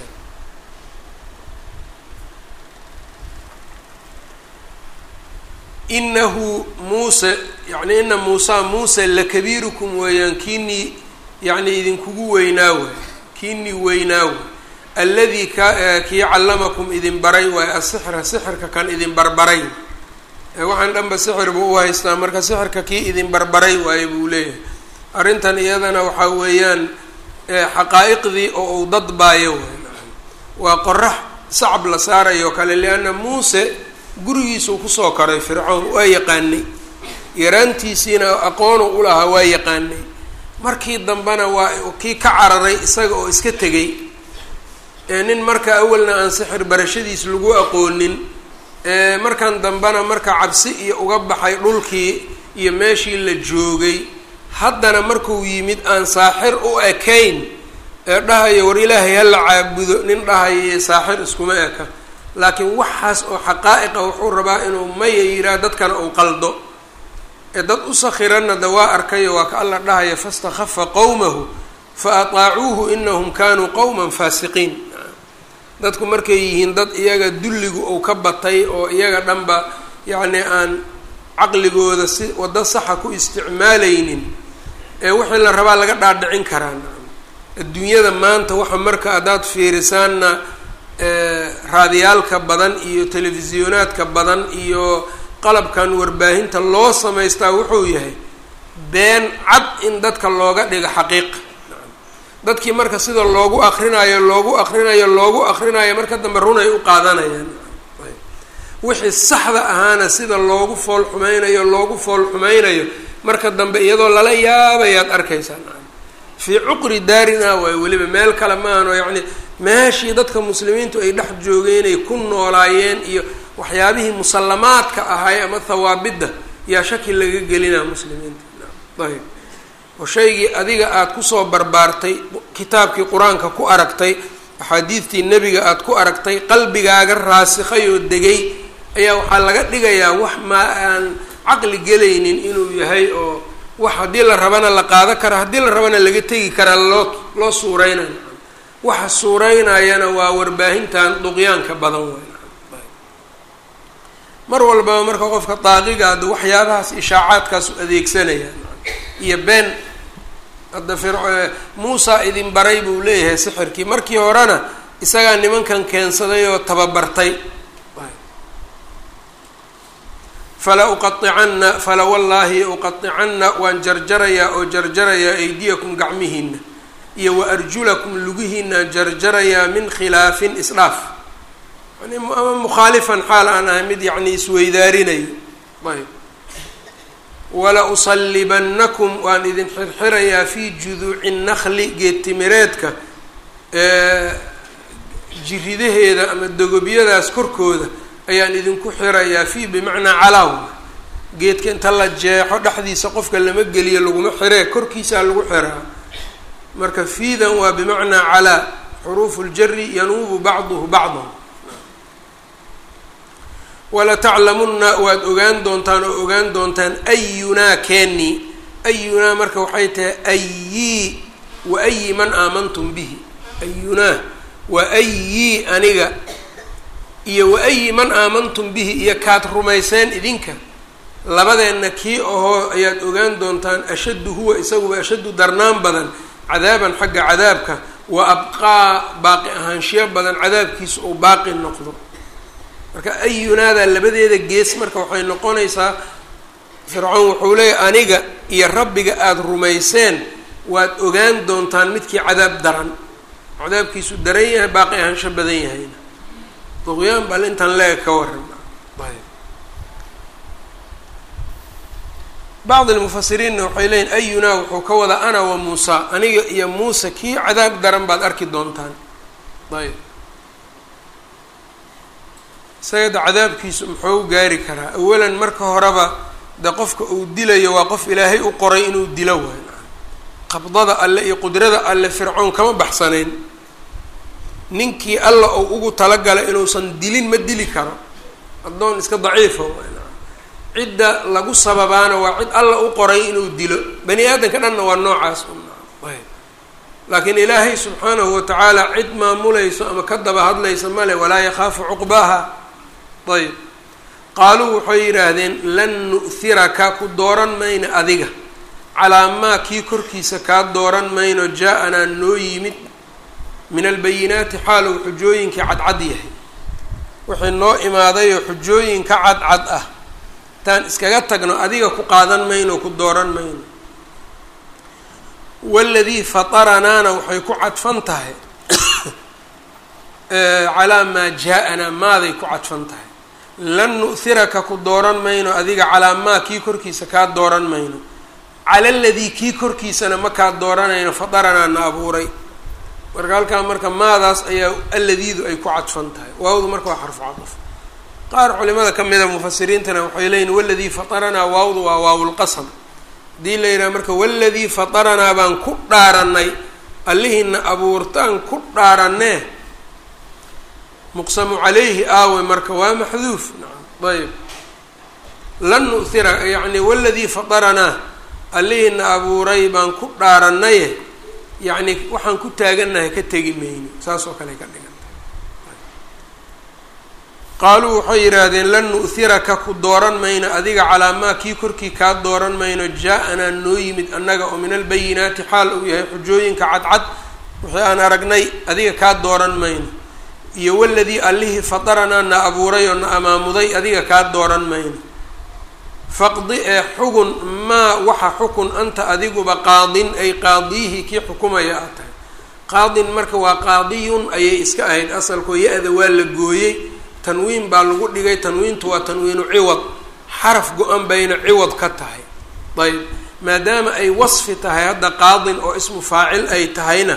inahu muuse yani ina muusa muuse lakabiirukum weeyaan kiinii yacni idinkugu weynaa way kiinii weynaa way alladii ka kii callamakum idin baray waaye asixra sixirka kan idin barbaray waxaan dhanba sixir buu u haystaa marka sixirka kii idin barbaray waaye buu leeyahay arrintan iyadana waxaa weeyaan xaqaa'iqdii oo uu dad baayo way waa qorax sacab la saarayo kale lianna muuse gurigiisuu kusoo koray fircoon waa yaqaanay yaraantiisiina aqoonu u lahaa waa yaqaanay markii dambena waa kii ka cararay isaga oo iska tegay nin marka awalna aan sixir barashadiis lagu aqoonin markan dambena marka cabsi iyo uga baxay dhulkii iyo meeshii la joogay haddana markuu yimid aan saaxir u ekayn ee dhahayo war ilaahay hala caabudo nin dhahayo saaxir iskuma eka laakiin waxaas oo xaqaa'iqa wuxuu rabaa inuu maya yiraa dadkana uu qaldo ee dad u sakhiranna da waa arkayo waa ka alla dhahaya fastakhafa qowmahu fa ataacuuhu inahum kanuu qowman faasiqiin dadku markay yihiin dad iyaga dulligu uu ka batay oo iyaga dhanba yacni aan caqligooda si waddo saxa ku isticmaalaynin ee wixii la rabaa laga dhaadhicin karaa adduunyada maanta waxa marka haddaad fiirisaanna raadiyaalka badan iyo telefisyonaadka badan iyo qalabkan warbaahinta loo samaystaa wuxuu yahay been cad in dadka looga dhigo xaqiiq dadkii marka sida loogu akrinayo loogu akrinayo loogu akrinayo marka dambe runay u qaadanayaan wixii saxda ahaana sida loogu fool xumeynayo loogu fool xumeynayo marka dambe iyadoo lala yaabayaad arkaysaan fii cuqri daarina waay weliba meel kale maahanoo yacni meeshii dadka muslimiintu ay dhex joogeenay ku noolaayeen iyo waxyaabihii musallamaadka ahay ama hawaabidda yaa shaki laga gelinaa muslimiinta ayb oo shaygii adiga aada kusoo barbaartay kitaabkii qur-aanka ku aragtay axaadiidtii nebiga aada ku aragtay qalbigaaga raasikhay oo degay ayaa waxaa laga dhigayaa wax maa aan caqli gelaynin inuu yahay oo wax haddii la rabana la qaado kara haddii la rabana laga tegi karaa loo loo suureynayo waxa suureynayana waa warbaahintan duqyaanka badan wey mar walbaba marka qofka daaqiga hadda waxyaabahaas ishaacaadkaas u adeegsanayaan iyo been hadda fir muusa idin baray buu leeyahay sixirkii markii horena isagaa nimankan keensaday oo tababartay fala uqaicanna fala wallaahi uqaicanna waan jarjarayaa oo jarjarayaa aydiyakum gacmihiina iyo wa arjulakum lugihiinaan jarjarayaa min khilaafin isdhaaf yani ama mukhaalifan xaal aan ahay mid yacni isweydaarinayo ayb wala usallibannakum waan idin xirxirayaa fii juduuci nakli geedtimireedka jiridaheeda ama dogobyadaas korkooda ayaan idinku xirayaa fii bimacnaa calaaw geedka inta la jeexo dhexdiisa qofka lama geliyo laguma xiree korkiisaa lagu xiraa marka fiidan waa bimacnaa calaa xuruufu ljari yanuubu bacduhu bacdan walataclamunna waad ogaan doontaan oo ogaan doontaan ayunaa keeni ayunaa marka waxay tahay ayii wa ayi man aamantum bihi ayunaa wa ayii aniga iyo wa ayi man aamantum bihi iyo kaad rumayseen idinka labadeenna kii ahoo ayaad ogaan doontaan ashaddu huwa isaguba ashaddu darnaan badan cadaaban xagga cadaabka wa abqaa baaqi ahaanshiyo badan cadaabkiisa uu baaqi noqdo marka ayunaadaa labadeeda gees marka waxay noqonaysaa fircoon wuxuu leeyahy aniga iyo rabbiga aada rumayseen waad ogaan doontaan midkii cadaab daran cadaabkiisu daran yahay baaqi ahaansho badan yahayna duqyaan bal intan leega ka waran ayb bacd almufasiriinna waxay leeyihin ayunaa wuxuu ka wadaa ana wa muusa aniga iyo muuse kii cadaab daran baad arki doontaan ayb isaga da cadaabkiisu muxuu gaari karaa awalan marka horeba de qofka uu dilayo waa qof ilaahay u qoray inuu dilo waay qabdada alle iyo qudrada alle fircoon kama baxsanayn ninkii alla uu ugu talagalay inuusan dilin ma dili karo addoon iska daciifa waay cidda lagu sababaana waa cid alla u qoray inuu dilo bani aadamka dhanna waa noocaas ayb laakiin ilaahay subxaanahu watacaala cid maamulayso ama ka daba hadlaysa male walaa yakhaafu cuqbaaha ayb qaaluu waxay yidhaahdeen lan nu'hiraka ku dooran mayno adiga calaa maa kii korkiisa kaa dooran mayno jaa-anaa noo yimid min albayinaati xaalow xujooyinkii cadcad yahay wixii noo imaadayoo xujooyinka cadcad ah taan iskaga tagno adiga ku qaadan mayno ku dooran mayno waladii fataranaana waxay ku cadfan tahay calaa maa jaa-anaa maaday ku cadfan tahay lan nu'hiraka ku dooran mayno adiga calaa maa kii korkiisa kaa dooran mayno cala ladii kii korkiisana ma kaa dooranayno fadaranaa na abuuray marka halkaa marka maadaas ayaa alladiidu ay ku cadfan tahay waawdu marka waa xarfu cadaf qaar culimada ka mida mufasiriintana waxay leeyihin waladii fataranaa waawdu waa waawulqasam haddii la yidhaha marka waladii fataranaa baan ku dhaaranay allihiina abuurtaan ku dhaaranee muqsamu calayhi aawe marka waa maxduuf nacam ayb lan nu'hira yacni waladii fataranaa allihiina abuuray baan ku dhaaranaye yacni waxaan ku taagannahay ka tegi mayno saas oo kale ka dhigan qaaluu waxay yidhaahdeen lan nu'hiraka ku dooran mayno adiga calaa maa kii korkii kaa dooran mayno jaa-anaa noo yimid annaga oo min albayinaati xaal uu yahay xujooyinka cadcad wixii aan aragnay adiga kaa dooran mayno iyo waladii allihii fataranaa na abuuray oo na amaamuday adiga kaa dooran mayno faqdi ee xugun maa waxa xukun anta adiguba qaadin ay qaadiyihi kii xukumaya aad tahay qaadin marka waa qaadiyun ayay iska ahayd asalkoo ya-da waa la gooyey tanwiin baa lagu dhigay tanwiintu waa tanwiinu ciwad xaraf go-an bayna ciwad ka tahay ayb maadaama ay wasfi tahay hadda qaadin oo ismu faacil ay tahayna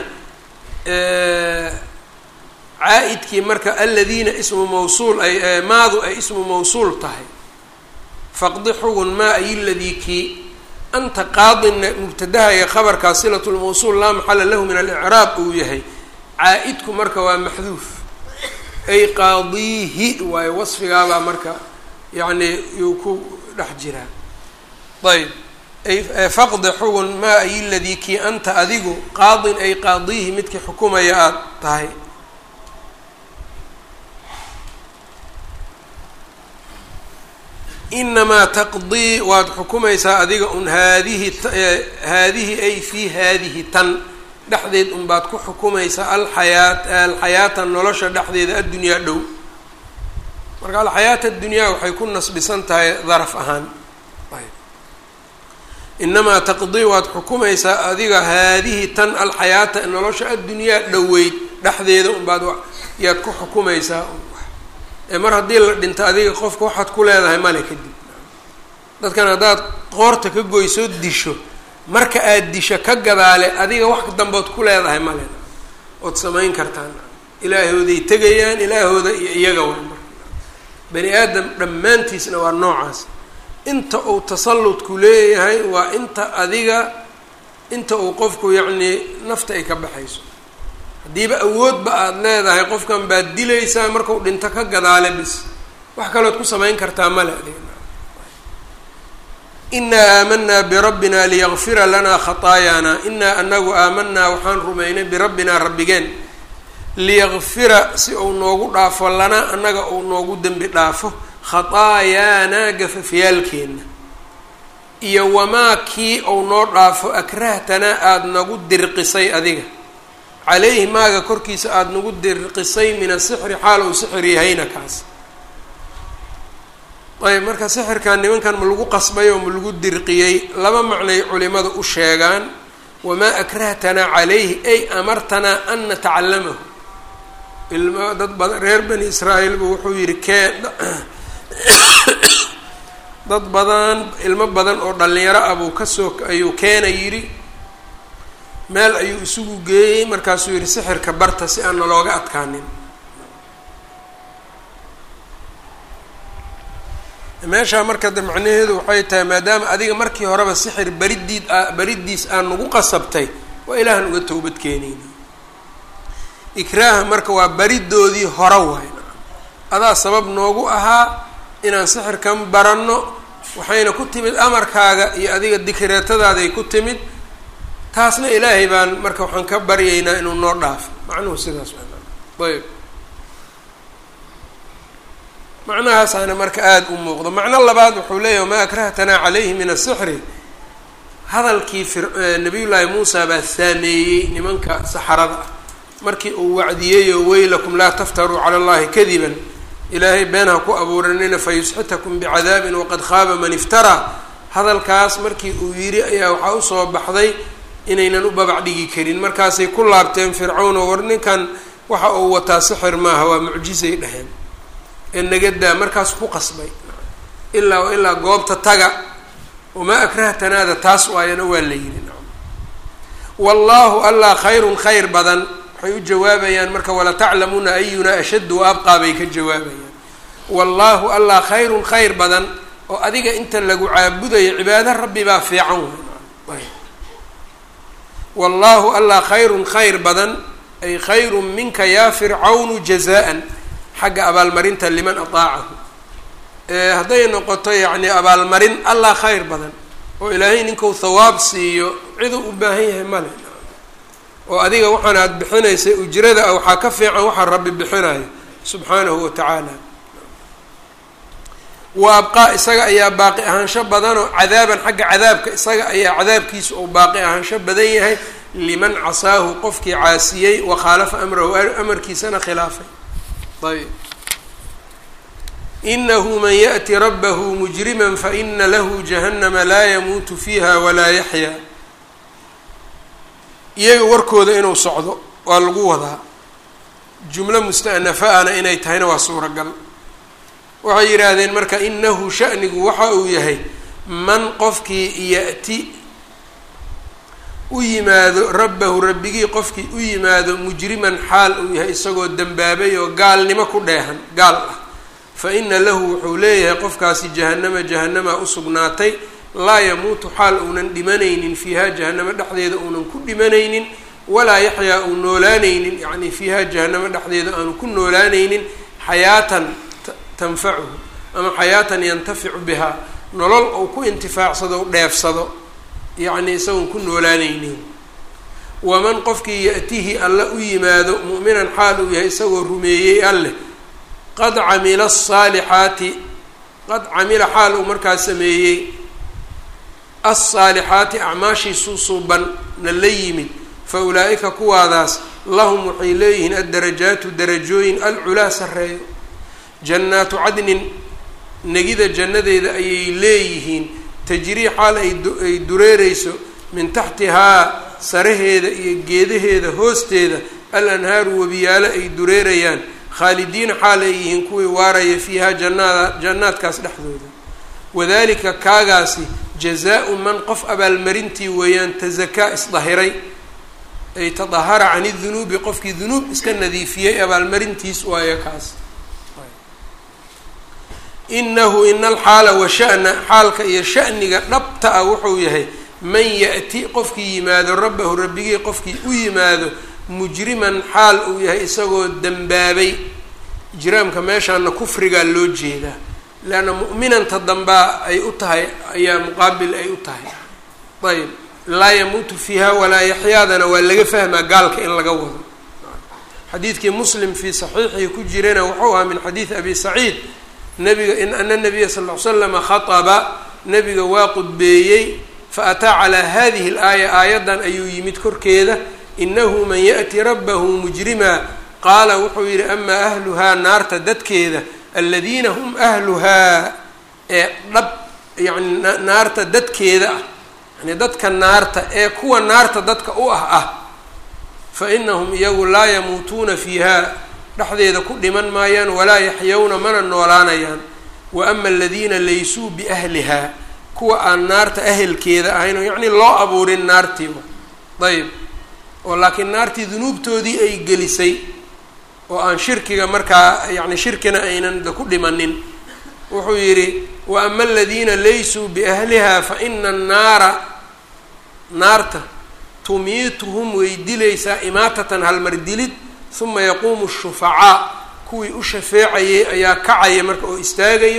caa-idkii marka aladiina ismu mawsuul ay maadu ay ismu mawsuul tahay faqdi xugun maa ay ladii kii anta qaadinna mubtadaha iyo khabarkaa silatu lmawsuul laa maxala lahu min alicraab uu yahay caa-idku marka waa maxduuf ay qaadiihi waayo wasfigaabaa marka yacni yuu ku dhex jiraa ayb ay faqdi xugun maa ay ladii kii anta adigu qaadin ay qaadiihi midkii xukumaya aada tahay inamaa taqdii waad xukumaysaa adiga un haadihi haadihi ay fii haadihi tan dhexdeed unbaad ku xukumaysaa alxayaa alxayaata nolosha dhexdeeda addunyaa dhow marka alxayaata addunyaa waxay ku nasbisan tahay daraf ahaan inamaa taqdii waad xukumaysaa adiga haadihi tan alxayaata nolosha addunyaa dhoweyd dhexdeeda unbaad yaad ku xukumaysaa ee mar haddii la dhinto adiga qofka waxaad ku leedahay male kadib dadkan haddaad qoorta ka goysoo disho marka aad disho ka gadaale adiga wax dambood ku leedahay male ood samayn kartaan ilaahooday tegayaan ilaahooda iyo iyaga way marka bani aadam dhammaantiisna waa noocaas inta uu tasalludku leeyahay waa inta adiga inta uu qofku yacnii nafta ay ka baxayso haddiiba awoodba aada leedahay qofkan baad dilaysaa markau dhinto ka gadaale bis wax kalood ku samayn kartaa male adiga inaa aamanaa birabbina liyakfira lanaa khataayaana inaa anagu aamanaa waxaan rumaynay birabbinaa rabbigeen liyakfira si uu noogu dhaafo lanaa annaga uu noogu dembi dhaafo khataayaanaa gafafyaalkeenna iyo wamaa kii uu noo dhaafo akrahtanaa aada nagu dirqisay adiga calayhi maaga korkiisa aada nagu dirqisay min asixri xaal uu sixir yahayna kaas ayb marka sixirkan nimankan ma lagu qasbay oo ma lagu dirqiyey laba macnay culimadu u sheegaan wamaa akrahtanaa calayhi ay amartanaa an natacallamahu ilma dad badan reer bani israa'iilba wuxuu yihi kee dad badan ilmo badan oo dhalinyaro ah buu kasoo ayuu keena yidhi meel ayuu isugu geeyey markaasuu yihi sixirka barta si aan nalooga adkaanin meeshaa marka de macnaheedu waxay tahay maadaama adiga markii horeba sixir baridiid a baridiis aan nagu qasabtay waa ilaahan uga towbad keenayna ikraaha marka waa baridoodii hore waay adaa sabab noogu ahaa inaan sixirkan baranno waxayna ku timid amarkaaga iyo adiga dikreetadaaday ku timid taasna ilaahay baan marka waxaan ka baryaynaa inuu noo dhaafo macnuhu sidaas ayb macnahaasaana marka aada u muuqdo macno labaad wuxuu leeyahy wamaa akrahtanaa calayhi min asixri hadalkii nabiyullaahi muusa baa saameeyey nimanka saxarada ah markii uu wacdiyeyo weylakum laa taftaruu cala allahi kadiban ilaahay been ha ku abuuranina fayusxitakum bicadaabin waqad khaaba man iftaraa hadalkaas markii uu yidhi ayaa waxaa usoo baxday inaynan u babac dhigi karin markaasay ku laabteen fircawn oo war ninkan waxa uu wataa sixir maaha waa mucjizay dheheen ee nagadaa markaas ku qasbay ilaa ilaa goobta taga wamaa akrahtanaada taas waayana waa la yidhi wallaahu allah khayrun khayr badan waxay u jawaabayaan marka walataclamuuna ayuna ashaddu wa abqaa bay ka jawaabayaan wallaahu allah khayrun khayr badan oo adiga inta lagu caabudayo cibaado rabbi baa fiican wey wallaahu allah khayrun khayr badan ay khayrun minka yaa fircawnu jazaan xagga abaalmarinta liman ataacahu hadday noqoto yacni abaalmarin allah khayr badan oo ilaahay ninkau thawaab siiyo ciduu u baahan yahay male oo adiga waxaan aada bixinaysa ujrada ah waxaa ka fiican waxaa rabbi bixinayo subxaanahu wa tacaala wa abqaa isaga ayaa baaqi ahaansho badanoo cadaaban xagga cadaabka isaga ayaa cadaabkiisa uu baaqi ahaansho badan yahay liman casaahu qofkii caasiyey wa khaalafa amrahu amarkiisana khilaafay ayb inahu man yaأti rabbahu mujrima faina lahu jahannama laa yamuutu fiiha walaa yaxyaa iyaga warkooda inuu socdo waa lagu wadaa jumlo musta'nafa-ana inay tahayna waa suuragal waxay yidhaahdeen marka inahu sha'nigu waxa uu yahay man qofkii ya'ti u yimaado rabbahu rabbigii qofkii u yimaado mujriman xaal uu yahay isagoo dembaabay oo gaalnimo ku dheehan gaal ah fa ina lahu wuxuu leeyahay qofkaasi jahannama jahannamaa usugnaatay laa yamuutu xaal uunan dhimanaynin fiiha jahanamo dhexdeeda uunan ku dhimanaynin walaa yaxyaa uu noolaanaynin yacni fiiha jahanamo dhexdeeda aanu ku noolaanaynin xayaatan tanfacuhu ama xayaatan yantaficu bihaa nolol uu ku intifaacsado u dheefsado yacni isagoon ku noolaanaynin waman qofkii ya-tihi alla u yimaado mu'minan xaal uu yahay isagoo rumeeyey alleh qad camila asaalixaati qad camila xaal uu markaa sameeyey alsaalixaati acmaashiisuu suuban na la yimid fa ulaa'ika kuwaadaas lahum waxay leeyihiin addarajaatu darajooyin alculaa sarreeyo jannaatu cadnin negida jannadeeda ayay leeyihiin tajrii xaal ay dureereyso min taxtihaa saraheeda iyo geedaheeda hoosteeda al anhaaru webiyaalo ay dureerayaan khaalidiina xaal ay yihiin kuwii waaraya fiihaa jannaada jannaadkaas dhexdooda wadalika kaagaasi jazaa-u man qof abaalmarintii weeyaan tasakaa isdahiray ay tadahara can idunuubi qofkii dunuub iska nadiifiyey abaalmarintiis waayo kaas inahu ina alxaala wa sha'na xaalka iyo sha'niga dhabta ah wuxuu yahay man ya-ti qofkii yimaado rabbahu rabbigii qofkii u yimaado mujriman xaal uu yahay isagoo dembaabay ijraamka meeshaana kufrigaa loo jeedaa leanna mu'minanta dambaa ay u tahay ayaa muqaabil ay u tahay ayb laa yamuutu fiiha walaa yaxyaadana waa laga fahmaa gaalka in laga wado xadiidkii muslim fii saxiixihi ku jirana wuxuu ahaa min xadiidi abi saciid nabiga in ana nabiya sal ll ly slama khaطaba nabiga waa qudbeeyey faataa calaa hadihi اlaaya aayaddan ayuu yimid korkeeda inahu man yaأti rabbahu mujrima qaala wuxuu yihi amaa ahluhaa naarta dadkeeda aladiina hum ahluhaa ee dhab yani naarta dadkeeda ah yani dadka naarta ee kuwa naarta dadka u ah ah fa inahum iyagu laa yamuutuuna fiiha dhexdeeda ku dhiman maayaan walaa yaxyawna mana noolaanayaan wa ama aladiina laysuu biahlihaa kuwa aan naarta ahelkeeda ahayn oo yacni loo abuurin naartii ayb oo laakiin naartii dunuubtoodii ay gelisay oo aan shirkiga markaa yacni shirkina aynan ku dhimanin wuxuu yidhi wa ama aladiina laysuu biahlihaa fa ina annaara naarta tumiituhum way dilaysaa imaatatan halmar dilid uma yaquumu shufacaa kuwii u shafeecayay ayaa kacaya marka oo istaagayo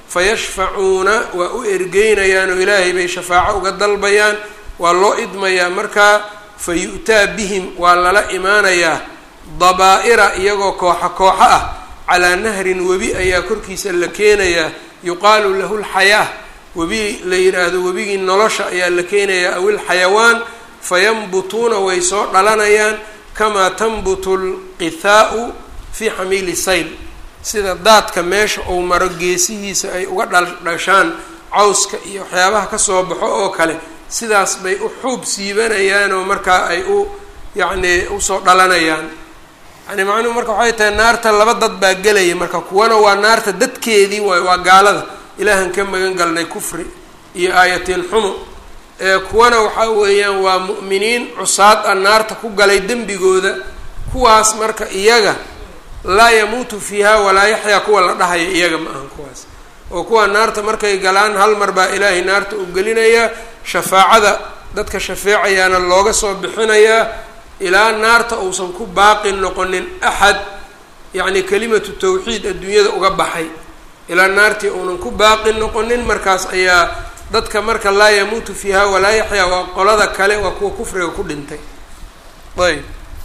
fayashfacuuna waa u ergeynayaan oo ilaahay bay shafaaco uga dalbayaan waa loo idmayaa markaa fa yu-taa bihim waa lala imaanayaa dabaa-ira iyagoo kooxa kooxo ah calaa nahrin webi ayaa korkiisa la keenayaa yuqaalu lahu lxayaa webi la yidhaahdo webigii nolosha ayaa la keenayaa awil xayawaan fayambutuuna way soo dhalanayaan kamaa tanbutu lqithaau fii xamiili sayl sida daadka meesha uu maro geesihiisa ay uga dhaldhashaan cawska iyo waxyaabaha kasoo baxo oo kale sidaas bay u xuub siibanayaan oo markaa ay u yacni usoo dhalanayaan yani macnuhu marka waxay tahay naarta laba dad baa gelaya marka kuwana waa naarta dadkeedii waay waa gaalada ilaahan ka magan galnay kufri iyo aayatiin xumo ee kuwana waxaa weeyaan waa mu'miniin cusaad ah naarta ku galay dembigooda kuwaas marka iyaga laa yamuutu fiiha walaa yaxyaa kuwa la dhahaya iyaga ma ahan kuwaas oo kuwa naarta markay galaan hal mar baa ilaahay naarta u gelinayaa shafaacada dadka shafeecayaana looga soo bixinayaa ilaa naarta uusan ku baaqi noqonin axad yacni kelimatu tawxiid adduunyada uga baxay ilaa naartii uunan ku baaqi noqonin markaas ayaa dadka marka laa yamuutu fiiha walaa yaxyaa waa qolada kale waa kuwa kufriga ku dhintay ayb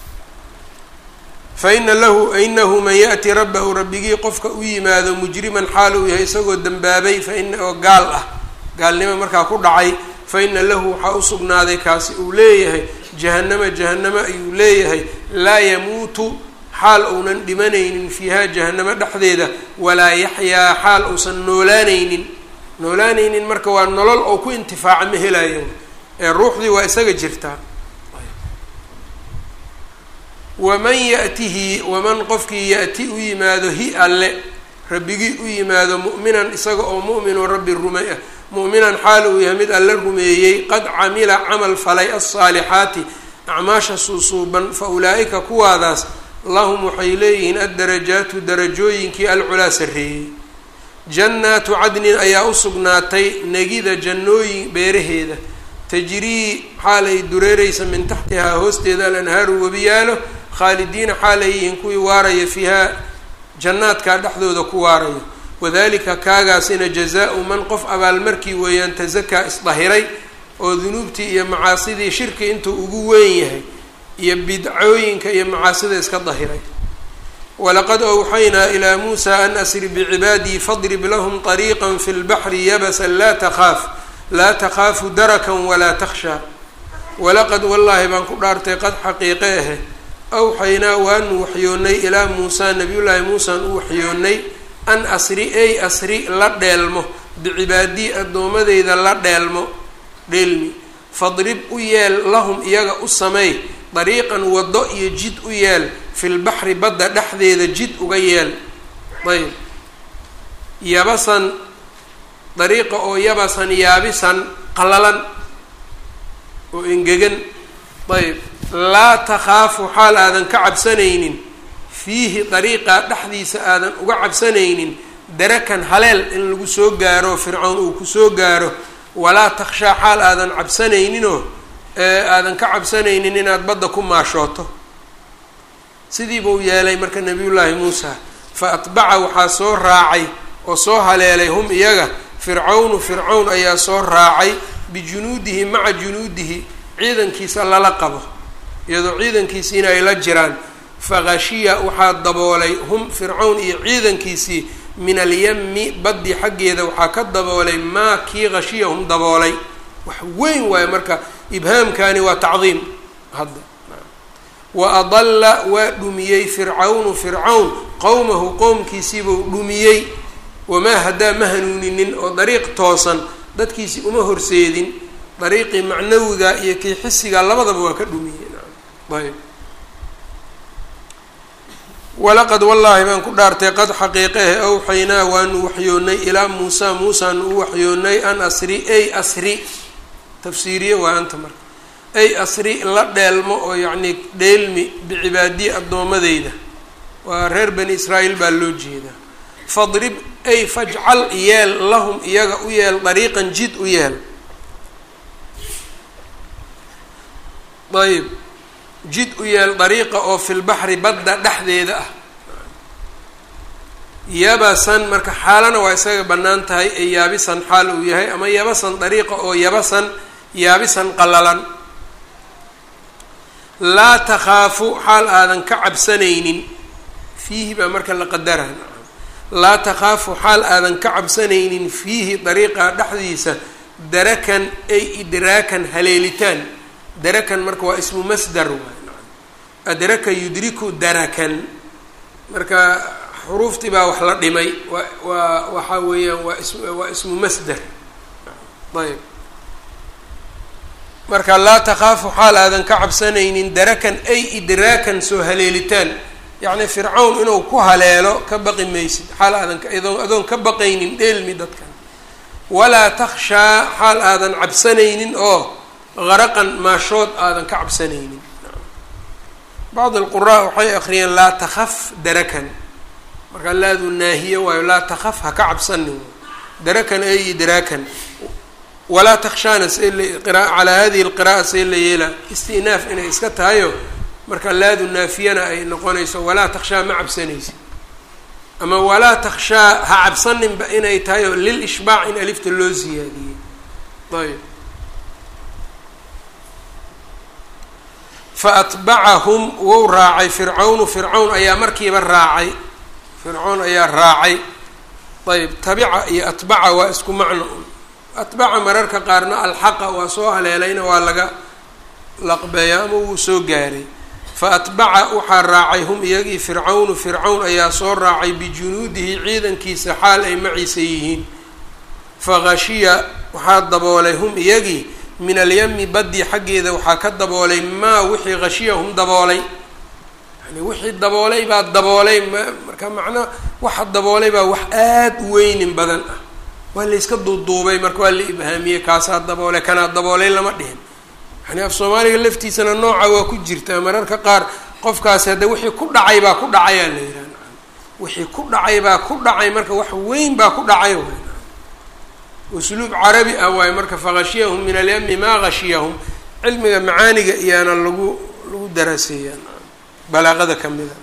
fa ina lahu inahu man yaأti rabbahu rabbigii qofka u yimaado mujriman xaal uu yahay isagoo dembaabay faina oo gaal ah gaalnimo markaa ku dhacay fa ina lahu waxaa u sugnaaday kaasi uu leeyahay jahanama jahanamo ayuu leeyahay laa yamuutu xaal uunan dhimanaynin fiiha jahanamo dhexdeeda walaa yaxyaa xaal uusan noolaanaynin noolaanaynin marka waa nolol oo ku intifaaca ma helayo ee ruuxdii waa isaga jirtaa waman ya'tihi waman qofkii ya'ti u yimaado hi alle rabbigii u yimaado mu'minan isaga oo mu'minu rabbi rume ah mu'minan xaal uu yahay mid alle rumeeyey qad camila camal falay alsaalixaati acmaasha suusuuban fa ulaa'ika kuwaadaas lahum waxay leeyihiin addarajaatu darajooyinkii alculaa sarreeyey jannaatu cadnin ayaa u sugnaatay negida jannooyin beeraheeda tajrii xaalay dureereysa min taxtihaa hoosteeda alanhaaru webiyaalo khaalidiina xaalay yihiin kuwii waaraya fiihaa jannaadkaa dhexdooda ku waarayo wadalika kaagaasina jazaa-u man qof abaalmarkii weeyaan tasakaa isdahiray oo dunuubtii iyo macaasidii shirki intuu ugu weyn yahay iyo bidcooyinka iyo macaasida iska dahiray walaqad awxaynaa ilaa muusa an asri bicibaadii fadrib lahum طariiqa fi lbaxri yabasan laa takhaaf laa takhaafu darakan walaa takhshaa walaqad wallaahi baan ku dhaartay qad xaqiiqe ahe awxaynaa waanu waxyoonnay ilaa muusaa nabiyullaahi muusaan u waxyoonnay an asri ey asri la dheelmo bicibaadii addoomadeyda la dheelmo dheelmi fadrib u yeel lahum iyaga u sameey dariiqan waddo iyo jid u yeel filbaxri badda dhexdeeda jid uga yeel ayb yabasan dariiqa oo yabasan yaabisan qalalan oo engegan ayb laa takhaafu xaal aadan ka cabsanaynin fiihi dariiqa dhexdiisa aadan uga cabsanaynin darakan haleel in lagu soo gaaro fircoon uu kusoo gaaro walaa takhshaa xaal aadan cabsanayninoo aadan ka cabsanaynin inaad badda ku maashooto sidii buu yeelay marka nabiyullaahi muusa fa atbaca waxaa soo raacay oo soo haleelay hum iyaga fircawnu fircawn ayaa soo raacay bijunuudihi maca junuudihi ciidankiisa lala qabo iyadoo ciidankiisiina ay la jiraan fakhashiya waxaa daboolay hum fircawn iyo ciidankiisii min alyami baddi xaggeeda waxaa ka daboolay maa kii khashiyahum daboolay wax weyn waayo marka ibhaamkani waa tacdiim hadda wa adalla waa dhumiyey fircawnu fircawn qowmahu qowmkiisiibuu dhumiyey wamaa haddaa ma hanuuninin oo dariiq toosan dadkiisi uma horseedin dariiqii macnawiga iyo kii xisiga labadaba waa ka dhumiyey ayb walaqad wallaahi baan ku dhaartay qad xaqiiqehe awxaynaa waanu waxyoonnay ilaa muusaa muusaanu u waxyoonnay an asri ay asri tafsiiriye waa anta marka ay asri la dheelmo oo yacnii dheelmi bicibaadiyi addoomadeyda waa reer bani israa'iil baa loo jeedaa fadrib ay fajcal yeel lahum iyaga u yeel dariiqan jid u yeel ayb jid u yeel dariiqa oo filbaxri badda dhexdeeda ah yabasan marka xaalana waa isaga bannaan tahay ee yaabisan xaal uu yahay ama yabasan dariiqa oo yabasan yaabisan qallalan laa takhaafu xaal aadan ka cabsanaynin fiihi baa marka la qadara laa takhaafu xaal aadan ka cabsanaynin fiihi dariiqa dhexdiisa darakan ay idraakan haleelitaan darakan marka waa ismu masdar adraka yudriku darakan marka xuruuftii baa wax la dhimay wa waa waxaa weeyaan waa is waa ismu masder ayb marka laa takhaafu xaal aadan ka cabsanaynin darakan ay idraakan soo haleelitaan yacni fircawn inuu ku haleelo ka baqi maysid xaal aadan adoon adoon ka baqaynin dheelmi dadkan walaa takhshaa xaal aadan cabsanaynin oo qaraqan maashood aadan ka cabsanaynin bacd alquraa waxay akriyeen laa takhaf darakan markaa laadu naahiye waayo laa takhaf ha ka cabsanin darakan ay idraakan walaa takhshaana see la calaa hadihi lqira'a see la yeela istinaaf inay iska tahayo marka laadu naafiyana ay noqonayso walaa takhshaa ma cabsanaysid ama walaa takhshaa ha cabsaninba inay tahay oo lil ishbaac in alifta loo siyaadiyey ayb fa atbacahum wou raacay fircawnu fircawn ayaa markiiba raacay fircown ayaa raacay ayb tabica iyo atbaca waa isku macno atbaca mararka qaarna alxaqa waa soo haleelayna waa laga laqbeeya ama wuu soo gaaray fa atbaca waxaa raacay hum iyagii fircawnu fircawn ayaa soo raacay bijunuudihi ciidankiisa xaal ay maciisa yihiin faghashiya waxaa daboolay hum iyagii min alyami baddi xaggeeda waxaa ka daboolay maa wixii khashiyahum daboolay yani wixii daboolay baa daboolay marka macnaa waxa daboolay baa wax aada u weynin badan ah waa layska duuduubay marka waa la ibhaamiyey kaasaa daboolay kanaa daboolay lama dhihin yani af soomaaliga laftiisana nooca waa ku jirtaa mararka qaar qofkaasi hadda wixii ku dhacay baa ku dhacayaa la yidhaha wixii ku dhacay baa ku dhacay marka wax weyn baa ku dhacay waay usluub carabi ah waayo marka faghashiyahum min alyami maa hashiyahum cilmiga macaaniga iyaana lagu lagu daraaseeyaa balaaqada ka mida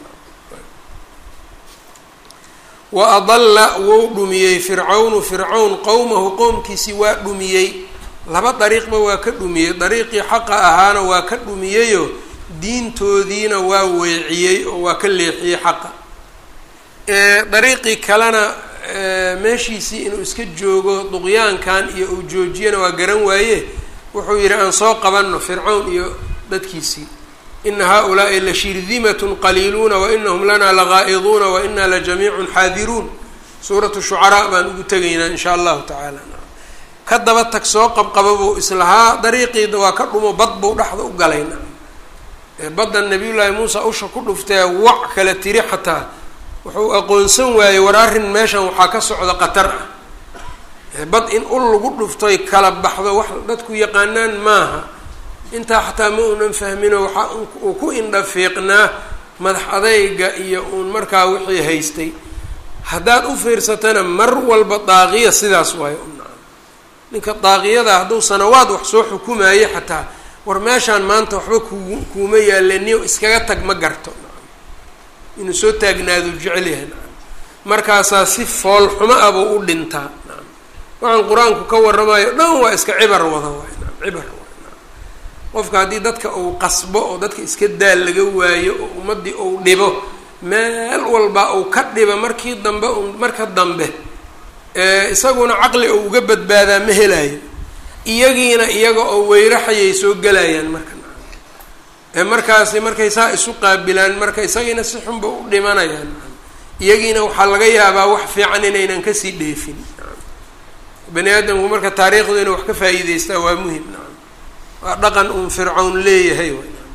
wa adalla wou dhumiyey fircawnu fircawn qowmahu qowmkiisi waa dhumiyey laba dariiqba waa ka dhumiyey dariiqii xaqa ahaana waa ka dhumiyeyo diintoodiina waa weeciyey oo waa ka leexiyey xaqa dariiqii kalena meeshiisii inuu iska joogo duqyaankan iyo uu joojiyana waa garan waaye wuxuu yidhi aan soo qabanno fircawn iyo dadkiisii ina haؤulaaءi lashirdimatn qaliiluuna wainahum lana lagaa'iduuna waina lajamiicun xaadiruun suuratu shucaraa baan ugu tegaynaa in sha allahu tacaala ka daba tag soo qabqaba buu islahaa dariiqiida waa ka dhumo bad buu dhexda u galayna badda nabiy llaahi muusa usha ku dhuftee wac kala tiri xataa wuxuu aqoonsan waayey war arrin meeshan waxaa ka socda qatar ah bad in ul lagu dhuftoy kala baxdo wax dadku yaqaanaan maaha intaa xataa ma uunan fahmino waxaa uu ku indhafiiqnaa madax adayga iyo uun markaa wixii haystay haddaad u fiirsatana mar walba daaqiya sidaas waayo unaa ninka daaqiyada hadduu sanawaad wax soo xukumayo xataa war meeshaan maanta waxba kugu kuuma yaaleniyo iskaga tag ma garto inuu soo taagnaadu jecel yahay markaasaa si fool xumo ah buu u dhintaa waxaan qur-aanku ka warramayo dhan waa iska cibar wada waay cibar qofka haddii dadka uu qasbo oo dadka iska daal laga waayo oo ummaddii uu dhibo meel walba uu ka dhiba markii dambe un marka dambe isaguna caqli oo uga badbaadaa ma helayo iyagiina iyaga oo weyraxayay soo gelayaan marka markaasi markay saa isu qaabilaan marka isagiina si xunba u dhimanayaan iyagiina waxaa laga yaabaa wax fiican inaynan kasii dheefin bani aadamku marka taariikhdu inuu wax ka faa'iideystaa waa muhim waa dhaqan uun fircawn leeyahay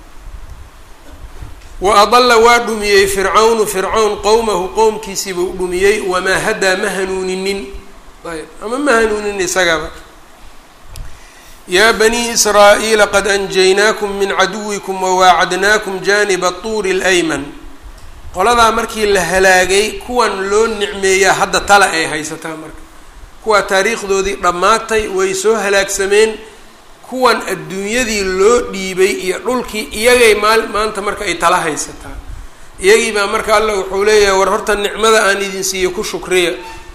wa adalla waa dhumiyey fircawnu fircawn qowmahu qowmkiisiibuu dhumiyey wamaa hadaa ma hanuuninin ayb ama ma hanuunin isagaba yaa banii israa'iila qad anjaynaakum min caduwikum wawaacadnaakum jaaniba tuuri اlayman qoladaa markii la halaagay kuwan loo nicmeeyaa hadda tala ay haysataa marka kuwaa taariikhdoodii dhammaatay way soo halaagsameen kuwan adduunyadii loo dhiibay iyo dhulkii iyagay maal maanta marka ay tala haysataa iyagii baa marka alla wuxuu leeyahay war horta nicmada aan idin siiyo ku shukriya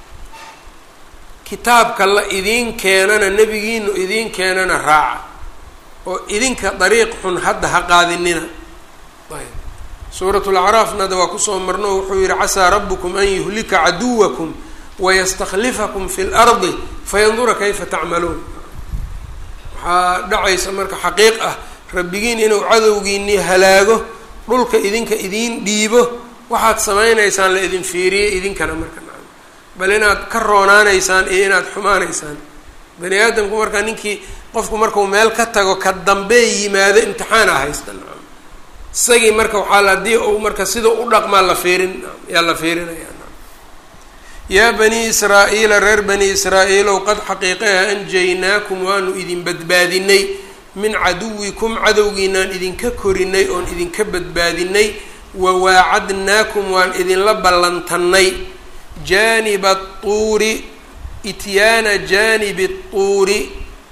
kitaabka la idiin keenana nebigiinu idiin keenana raaca oo idinka dariiq xun hadda ha qaadinina ayb suuratu lacraafna hadda waa kusoo marno wuxuu yihi casaa rabukum an yuhlika caduwakum wayastakhlifakum fi lardi fayandura kayfa tacmaluun waxaa dhacaysa marka xaqiiq ah rabbigiin inuu cadowgiinii halaago dhulka idinka idiin dhiibo waxaad samaynaysaan la idin fiiriyey idinkana marka nacam bal inaad ka roonaanaysaan iyo inaad xumaanaysaan bani aadamku marka ninkii qofku markuu meel ka tago ka dambee yimaado imtixaana haysta nacam isagii marka waxaa la haddii uu marka sida u dhaqmaa la fiirin yaa la fiirinaya yaa bani israa'iila reer bani israa'iilow qad xaqiiqaha anjaynaakum waanu idin badbaadinay min caduwikum cadowgiinaan idinka korinay oon idinka badbaadinay wa waacadnaakum waan idinla ballantannay jaaniba tuuri ityaana jaanibi tuuri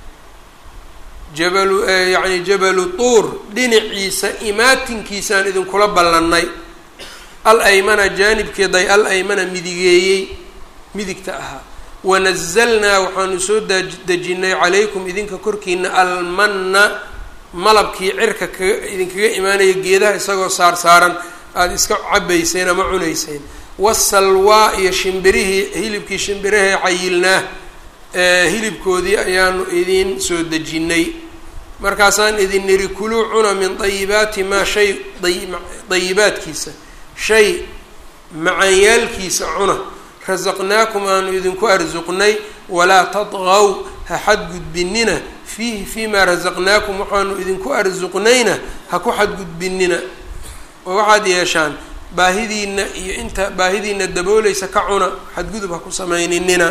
jabalu yacni jabalu tuur dhinaciisa imaatinkiisaan idinkula ballannay al aymana jaanibkeeday al aymana midigeeyey midigta ahaa wanazalnaa waxaanu soo dejinay calaykum idinka korkiina almanna malabkii cirka kaga idinkaga imaanaya geedaha isagoo saar saaran aada iska cabayseen ama cunayseen wasalwaa iyo shimbirihii hilibkii shimbirahee cayilnaa hilibkoodii ayaanu idin soo dejinnay markaasaan idin niri kuluu cuna min dayibaati maa shay dayibaadkiisa shay macanyaalkiisa cuna rasaqnaakum aanu idinku arsuqnay walaa tadqaw ha xadgudbinina fiihi fiimaa rasaqnaakum waxaanu idinku arsuqnayna ha ku xadgudbinina oo waxaad yeeshaan baahidiina iyo inta baahidiina daboolaysa ka cuna xadgudub ha ku samayninina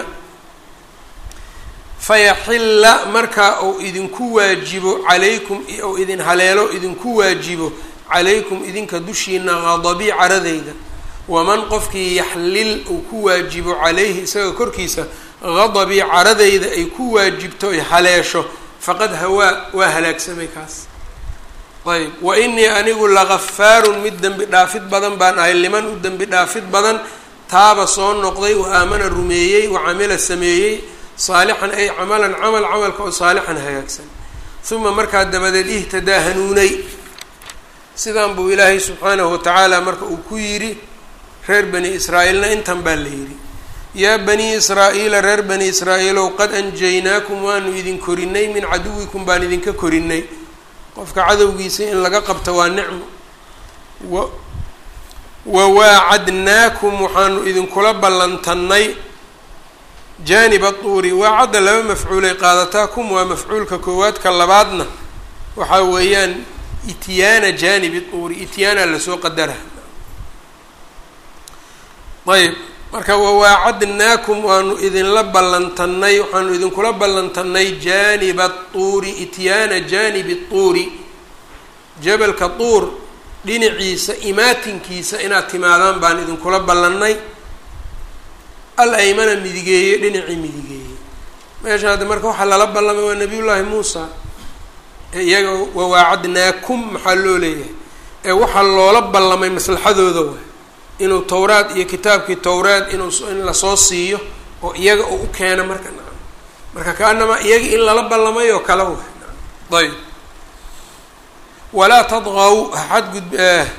fayaxilla markaa uu idinku waajibo calaykum ou idin haleelo idinku waajibo calaykum idinka dushiina qadabii caradayda waman qofkii yaxlil uu ku waajibo calayhi isaga korkiisa qadabii caradayda ay ku waajibto ay haleesho faqad hawaa waa halaagsamay kaas ayb wa inii anigu lagafaarun mid dembi dhaafid badan baan ahay liman u dembi dhaafid badan taaba soo noqday wa aamana rumeeyey wa camila sameeyey saalixan ay camalan camal camalka oo saalixan hagaagsan uma markaa dabadeed ihtadaa hanuunay sidan buu ilaahay subxaanahu watacaala marka uu ku yidhi reer bani israa'iilna intan baa la yidhi yaa banii israa'iila reer bani israa'iilow qad anjaynaakum waanu idin korinay min caduwikum baan idinka korinay qofka cadowgiisa in laga qabto waa nicmo wa wawaacadnaakum waxaanu idinkula ballantannay jaaniba tuuri waacadda laba mafcuulay qaadataa kum waa mafcuulka koowaadka labaadna waxaa weeyaan ityaana jaanibi tuuri ityaana lasoo qadara ayb marka wawaacadnaakum waanu idinla ballantannay waxaanu idinkula ballantannay jaaniba tuuri ityaana jaanibi tuuri jabalka tuur dhinaciisa imaatinkiisa inaad timaadaan baan idinkula ballannay al aymana midigeeye dhinacii midigeeye meesha hadda marka waxaa lala ballamay waa nabiyullaahi muusa ee iyaga wawaacadnaakum maxaa loo leeyahay ee waxaa loola ballamay maslaxadooda waay inuu towraad iyo kitaabkii towraad inuu in lasoo siiyo oo iyaga uu u keeno marka nacam marka kaanamaa iyaga in lala ballamay oo kale waay nacam ayb walaa tadqaw xadgud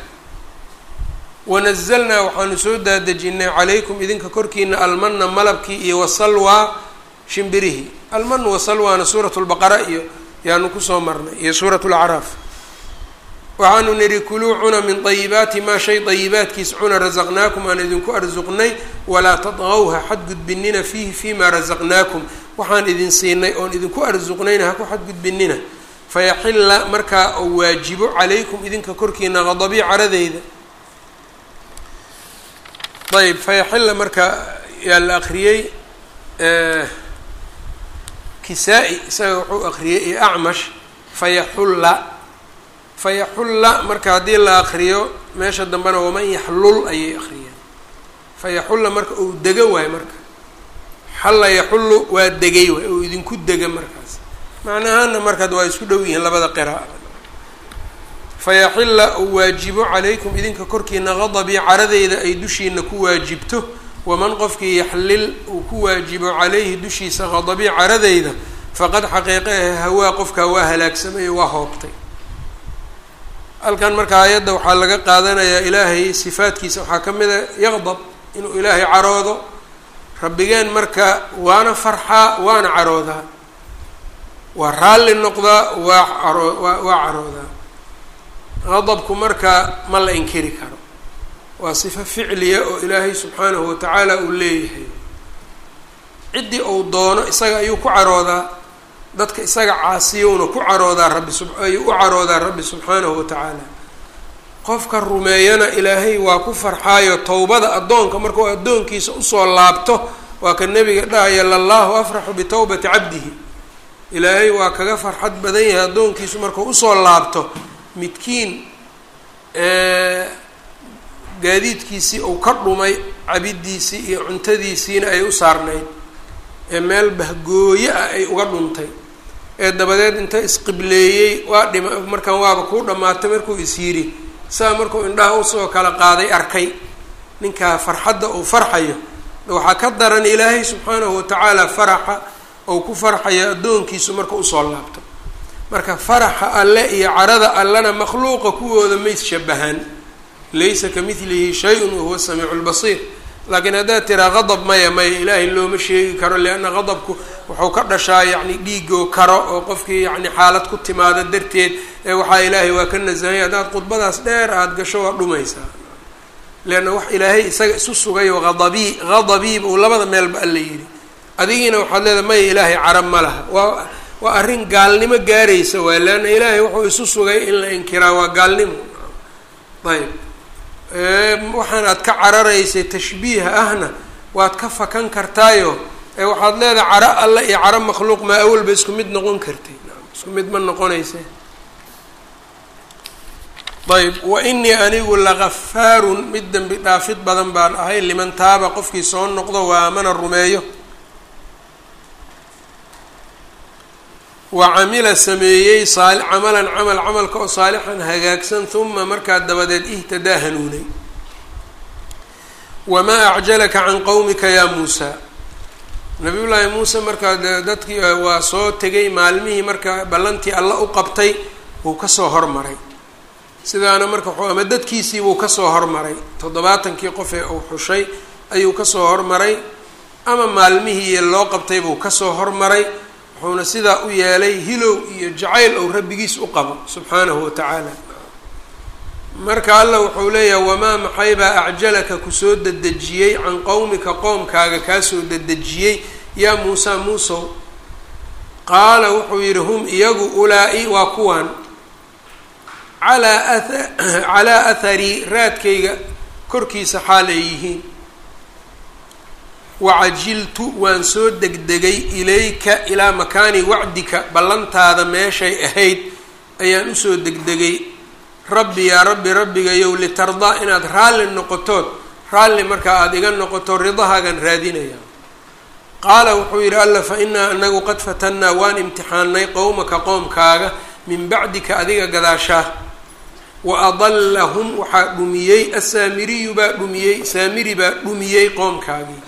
wanazalnaa waxaanu soo daadejinay calaykum idinka korkiina almana malabkii iyo wasalwaa shimbirihii alman wasalwaana suurat lbaqara iyo yaanu kusoo marnay iyo suurat lacraaf waxaanu nidhi kuluu cuna min dayibaati maa shay dayibaadkiis cuna rasaqnaakum aan idinku arsuqnay walaa tadqawha xadgudbinina fiihi fiimaa rasaqnaakum waxaan idin siinay oon idinku arsuqnayna ha ku xadgudbinina fayaxilla markaa uu waajibo calaykum idinka korkiina qadabii caradeyda ayb fayaxilla marka yaa la akriyey kisaa-i isaga wuxuu akriyey iyo acmash fayaxulla fayaxulla marka haddii la akriyo meesha dambena waman yaxlul ayay akriyeen fayaxulla marka uu dego waayo marka xalla yaxullu waa degay waay uu idinku dega markaas macnahaana markaad waa isku dhow yihiin labada qira'a fayaxilla uu waajibo calaykum idinka korkiina qadabii caradeyda ay dushiina ku waajibto waman qofkii yaxlil uu ku waajibo calayhi dushiisa qadabii caradeyda faqad xaqiiqehe hawaa qofkaa waa halaagsamay waa hoobtay halkan marka aayadda waxaa laga qaadanayaa ilaahay sifaadkiisa waxaa ka mid a yaqdab inuu ilaahay caroodo rabbigeen marka waana farxaa waana caroodaa waa raalli noqdaa waa caro waa waa caroodaa qadabku marka ma la inkiri karo waa sifo ficliya oo ilaahay subxaanahu watacaala uu leeyahay ciddii uu doono isaga ayuu ku caroodaa dadka isaga caasiyowna ku caroodaa rabbi sub ayuu u caroodaa rabbi subxaanahu watacaala qofka rumeeyana ilaahay waa ku farxaayo towbada addoonka markuu addoonkiisa usoo laabto waa ka nebiga dhahaya lallahu afraxu bitawbati cabdihi ilaahay waa kaga farxad badan yahay addoonkiisu markuu usoo laabto midkiin gaadiidkiisii uu ka dhumay cabidiisii iyo cuntadiisiina ay u saarnayd ee meel bahgooye ah ay uga dhuntay ee dabadeed inta isqibleeyey waa dhima markaan waaba kuu dhammaatay markuu is yidhi saa markuu indhaha usoo kala qaaday arkay ninkaa farxadda uu farxayo waxaa ka daran ilaahay subxaanahu watacaala faraxa ou ku farxayo addoonkiisu marka usoo laabto marka faraxa alle iyo carada allena makhluuqa kuwooda mays shabahaan laysa ka midlihi shay-un wahuwa samiicu lbasiir laakiin haddaad tiraa qadab maya maya ilaahay looma sheegi karo lianna qadabku wuxuu ka dhashaa yacni dhiigoo karo oo qofkii yacni xaalad ku timaado darteed ee waxaa ilaahay waa ka nasahanya haddaad khudbadaas dheer aada gasho waa dhumaysaa leanna wax ilaahay isaga isu sugay oo qadabii qadabii uu labada meelba alla yidhi adigiina waxaad leedahay maya ilaahay carab ma laha waa waa arrin gaalnimo gaaraysa waay leanna ilaahay wuxuu isu sugay in la inkiraa waa gaalnimo ayb waxaan aad ka cararaysay tashbiiha ahna waad ka fakan kartaayo ee waxaad leedahay caro alle iyo caro makhluuq maa awalba isku mid noqon kartay isku mid ma noqonayse ayb wa inii anigu lagafaarun mid dembi dhaafid badan baan ahay liman taaba qofkii soo noqdo waa amana rumeeyo wa camila sameeyey saal camalan camal camalka oo saalixan hagaagsan huma markaa dabadeed ihtadaa hanuunay wamaa acjalaka can qowmika yaa muusaa nabiyullaahi muuse markaa de dadkii waa soo tegay maalmihii marka ballantii alla u qabtay wuu kasoo hormaray sidaana marka wxuu ama dadkiisii wuu kasoo hormaray toddobaatankii qof ee uu xushay ayuu kasoo hormaray ama maalmihii loo qabtay buu kasoo hormaray wuxuuna sidaa u yeelay hilow iyo jacayl ou rabbigiis u qabo subxaanahu wa tacaala marka alla wuxuu leeyahay wamaa maxaybaa acjalaka kusoo dedejiyey can qowmika qoomkaaga kaasoo dedejiyey yaa muusaa muusow qaala wuxuu yidhi hum iyagu ulaa-i waa kuwan calaa atha calaa atharii raadkayga korkiisa xaal ay yihiin wacajiltu waan soo degdegay ilayka ilaa makaani wacdika ballantaada meeshay ahayd ayaan usoo degdegay rabbi yaa rabbi rabbigayow litardaa inaad raalli noqotood raalli markaa aada iga noqoto ridahaagan raadinaya qaala wuxuu yidhi alla fa inaa anagu qad fatannaa waan imtixaanay qowmaka qoomkaaga min bacdika adiga gadaashaa wa adallahum waxaa dhumiyey assaamiriyu baa dhumiyey saamiri baa dhumiyey qoomkaagii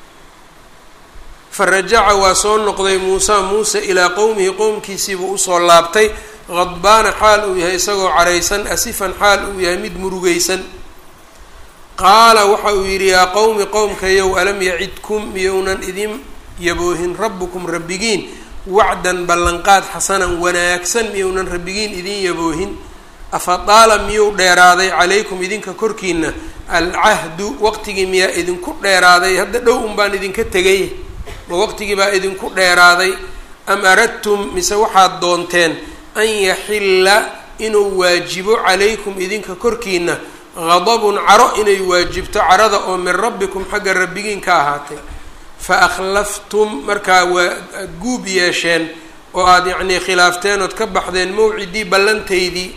farajaca waa soo noqday muusa muuse ilaa qowmihi qowmkiisiibuu usoo laabtay qadbaana xaal uu yahay isagoo caraysan asifan xaal uu yahay mid murugaysan qaala waxa uu yidhi yaa qowmi qowmkayow alam yacidkum miyounan idin yaboohin rabbukum rabbigiin wacdan ballanqaad xasanan wanaagsan miyounan rabbigiin idin yaboohin afadaala miyuu dheeraaday calaykum idinka korkiina alcahdu waqtigii miyaa idinku dheeraaday hadda dhow un baan idinka tegay ma waqtigii baa idinku dheeraaday am aradtum mise waxaad doonteen an yaxilla inuu waajibo calaykum idinka korkiina qadabun caro inay waajibto carada oo min rabbikum xagga rabbigiin ka ahaatay fa akhlaftum markaa waa aada guub yeesheen oo aada yacnii khilaafteen ood ka baxdeen mawcidii ballantaydii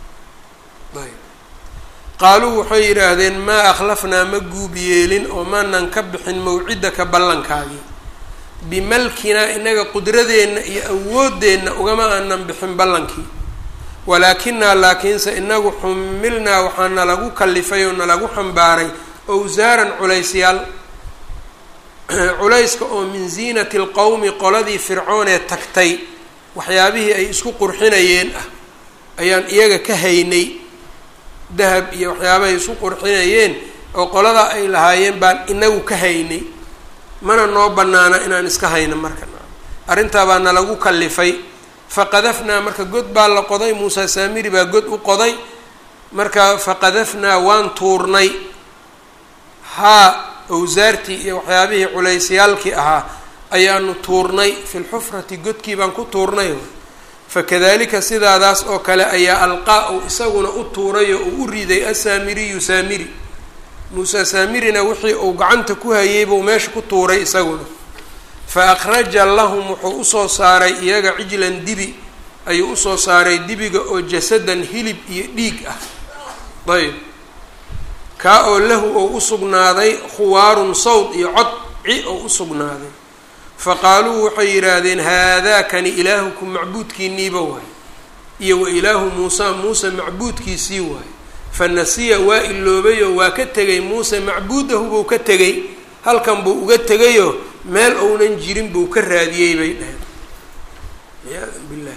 qaaluu waxay yidhaahdeen maa akhlafnaa ma guub yeelin oo maanan ka bixin mawcidaka ballankaagii bimalkinaa inaga qudradeenna iyo awooddeenna ugama aanan bixin ballankii walaakinaa laakiinse inagu xumilnaa waxaa nalagu kalifay oo nalagu xambaaray owsaaran culaysyaal culayska oo min ziinati lqowmi qoladii fircoon ee tagtay waxyaabihii ay isku qurxinayeen ah ayaan iyaga ka haynay dahab iyo waxyaabahay isku qurxinayeen oo qoladaa ay lahaayeen baan inagu ka haynay mana noo banaana inaan iska hayno marka arrintaa baa nalagu kalifay faqadafnaa marka god baa la qoday muusa saamiri baa god u qoday marka faqadafnaa waan tuurnay haa owsaartii iyo waxyaabihii culaysyaalkii ahaa ayaanu tuurnay fi lxufrati godkii baan ku tuurnay fakadalika sidaadaas oo kale ayaa alqaa u isaguna u tuuray oo uu u riday asaamiriyu saamiri muuse saamirina wixii uu gacanta ku hayay buu meesha ku tuuray isaguna fa akhraja lahum wuxuu usoo saaray iyaga cijlan dibi ayuu usoo saaray dibiga oo jasadan hilib iyo dhiig ah ayb kaa oo lahu oo usugnaaday khuwaarun sawd iyo cod ci oo usugnaaday fa qaaluu waxay yidhaahdeen haadaakani ilaahukum macbuudkiiniiba waay iyo wa ilaahu muusa muuse macbuudkiisii waay fa nasiya waa iloobayoo waa ka tegay muuse macbuudahu buu ka tegay halkan buu uga tegayoo meel ounan jirin buu ka raadiyey bay dhaheen ciyaada billahi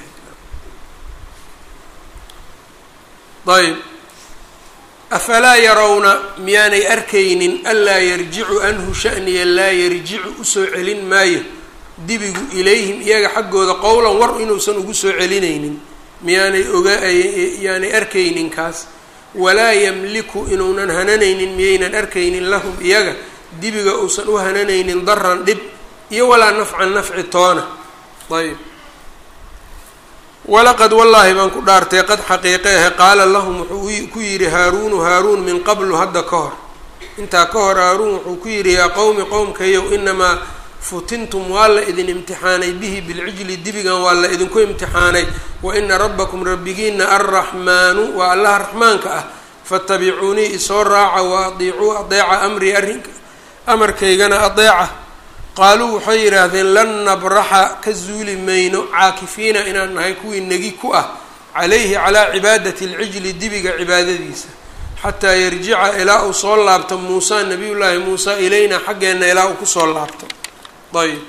ayb afalaa yarawna miyaanay arkaynin anlaa yarjicu anhu shaniya laa yarjicu usoo celin maayo dibigu ilayhim iyaga xaggooda qowlan war inuusan ugu soo celinaynin miyaanay oga yaanay arkaynin kaas walaa yamliku inuunan hananaynin miyaynan arkaynin lahum iyaga dibiga uusan u hananaynin daran dhib iyo walaa nafcan nafci toona ayb walaqad wallaahi baan ku dhaartay qad xaqiiqeehe qaala lahum wuxuu ku yidhi haaruunu haaruun min qablu hadda ka hor intaa ka hor haaruun wuxuu ku yidhi yaa qowmi qowmkayow inamaa futintum waa la idin imtixaanay bihi bilcijli dibigan waa la idinku imtixaanay wa ina rabbakum rabbigiina arraxmaanu waa allaha raxmaanka ah faatabicuunii isoo raaca wa adiicuu adeeca amrii arrinka amarkaygana adeeca qaaluu waxay yidhaahdeen lan nabraxa ka zuuli mayno caakifiina inaan nahay kuwii negi ku ah calayhi calaa cibaadati alcijli dibiga cibaadadiisa xataa yarjica ilaa uu soo laabto muusa nabiyullaahi muusa ilayna xaggeenna ilaa uu kusoo laabto ayb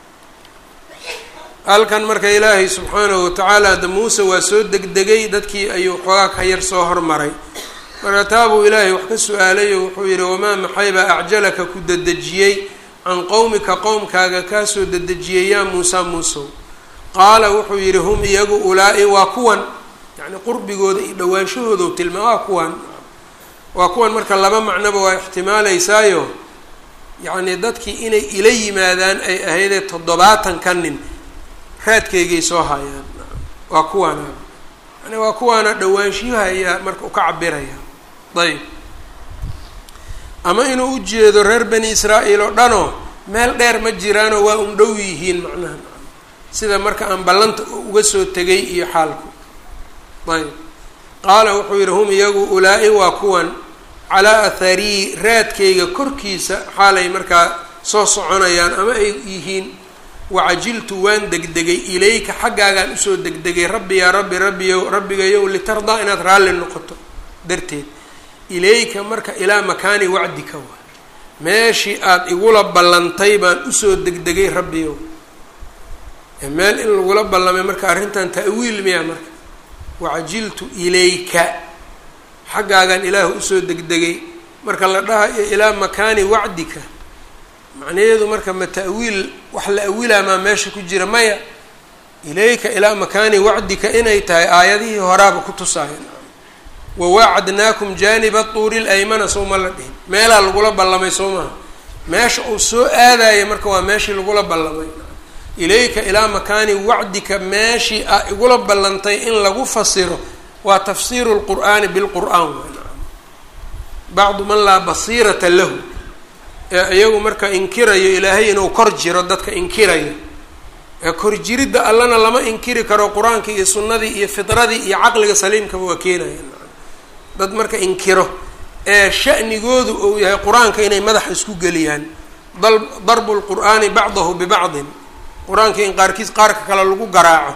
halkan marka ilaahay subxaanahu watacaala hadda muuse waa soo degdegay dadkii ayuu xoogaa ka yar soo hormaray marka taabuu ilaahay wax ka su-aalayo wuxuu yidhi wamaa maxaybaa acjalaka ku dedejiyey can qowmika qowmkaaga kaasoo dedejiyey yaa muusa muusow qaala wuxuu yidhi hum iyagu ulaa-i waa kuwan yacni qurbigooda iyo dhawaanshahooda tilmaa waa kuwan waa kuwan marka laba macnoba waa ixtimaaleysaayo yacni dadkii inay ila yimaadaan ay ahaydee toddobaatan ka nin raadkaygay soo hayaan waa kuwaana yani waa kuwaana dhawaanshiyaha ayaa marka u ka cabiraya ayb ama inuu u jeedo reer bani israa'iil oo dhanoo meel dheer ma jiraanoo waa un dhow yihiin macnaha sida marka aan ballanta uga soo tegay iyo xaalku ayb qaala wuxuu yidhi hum iyagu ulaa-i waa kuwan calaa atharii raadkayga korkiisa xaalay markaa soo soconayaan ama ay yihiin wacajiltu waan degdegay ilayka xaggaagaan usoo degdegay rabbi yaa rabbi rabbiyow rabbigayow litardaa inaad raalli noqoto darteed ilayka marka ilaa makaani wacdika waa meeshii aada igula ballantay baan usoo degdegay rabbiyow meel in lagula ballamay marka arrintan ta'wiil miya marka wacajiltu ilayka xaggaagaan ilaahu usoo degdegay marka la dhahayo ilaa makaani wacdika macnaheedu marka ma ta'wiil wax la awilaa maa meesha ku jira maya ilayka ilaa makaani wacdika inay tahay aayadihii horaaba ku tusaaya wawaacadnaakum jaaniba tuuri laymana soo ma la dhihin meelaa lagula ballamay soo maha meesha uu soo aadaya marka waa meeshii lagula ballamay ilayka ilaa makaani wacdika meeshii a igula ballantay in lagu fasiro waa tafsiiru lqur'aani bilqur'aan bacdu man laa basiirata lahu ee iyagu marka inkirayo ilaahay inuu kor jiro dadka inkirayo ee kor jiridda allana lama inkiri karo qur-aankii iyo sunnadii iyo fidradii iyo caqliga saliimkaba waa keenaya dad marka inkiro ee sha'nigoodu uu yahay qur-aanka inay madaxa isku geliyaan darbu lqur'aani bacdahu bibacdin qur-aanka in qaarkiis qaarka kale lagu garaaco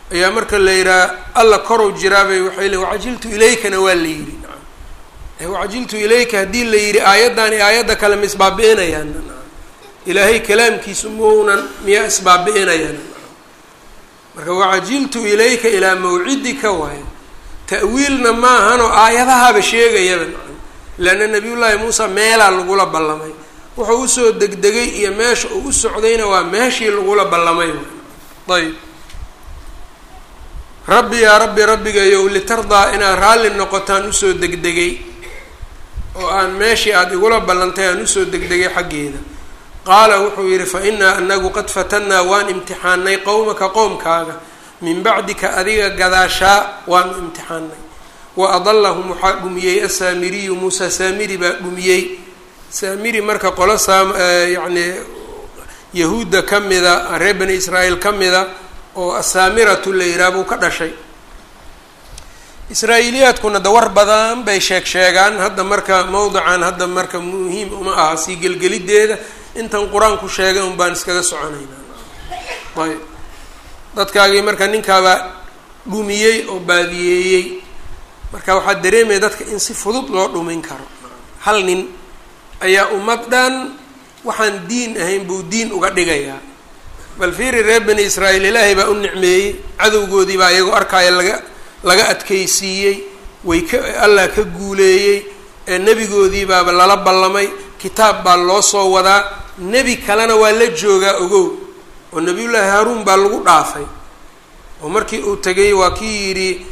ayaa marka la yidhaha alla korow jiraabay waxay le wacajiltu ilaykana waa la yidhi wacajiltu ilayka haddii la yidhi aayaddan iyo aayadda kale ma isbaabi-inayaan ilaahay kalaamkiisu maunan miyaa isbaabi-inayaan marka wacajiltu ilayka ilaa mawcidika waayo ta'wiilna maahanoo aayadahaba sheegayaba leanna nabiyullaahi muusa meelaa lagula ballamay wuxuu usoo degdegay iyo meesha uu u socdayna waa meeshii lagula ballamay ayb rabbi yaa rabbi rabbigayow litardaa inaad raalli noqotaan usoo degdegay oo aan meeshii aada igula ballantay aan usoo degdegay xaggeeda qaala wuxuu yidhi fa innaa anagu qad fatannaa waan imtixaanay qowmaka qowmkaaga min bacdika adiga gadaashaa waanu imtixaanay wa adallahum waxaa dhumiyey asaamiriyu muusa saamiri baa dhumiyey saamiri marka qolo saam yacni yahuudda ka mida reer bani israa'iil ka mida oo asaamiratu la yidhaha buu ka dhashay israa-iiliyaadkuna da war badan bay sheeg sheegaan hadda marka mowdican hadda marka muhiim uma aha sii gelgelideeda intan qur-aanku sheegay un baan iskaga soconaynaa ayb dadkaagii marka ninkaabaa dhumiyey oo baadiyeeyey marka waxaa dareemaya dadka in si fudud loo dhumin karo hal nin ayaa ummad dhan waxaan diin ahayn buu diin uga dhigayaa bal fiiri reer bani israa'iil ilaahay baa u nicmeeyey cadowgoodii baa iyagoo arkaya laga laga adkaysiiyey way ka allah ka guuleeyey ee nebigoodii baaba lala ballamay kitaab baa loo soo wadaa nebi kalena waa la joogaa ogow oo nebiyullaahi haaruun baa lagu dhaafay oo markii uu tegay waa kii yidhi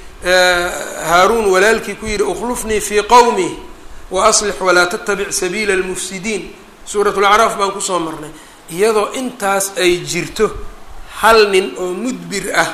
haaruun walaalkii ku yidhi ukhlufnii fii qowmi wa aslix walaa tattabic sabiila almufsidiin suurat lacraaf baan kusoo marnay iyadoo intaas ay jirto hal nin oo mudbir ah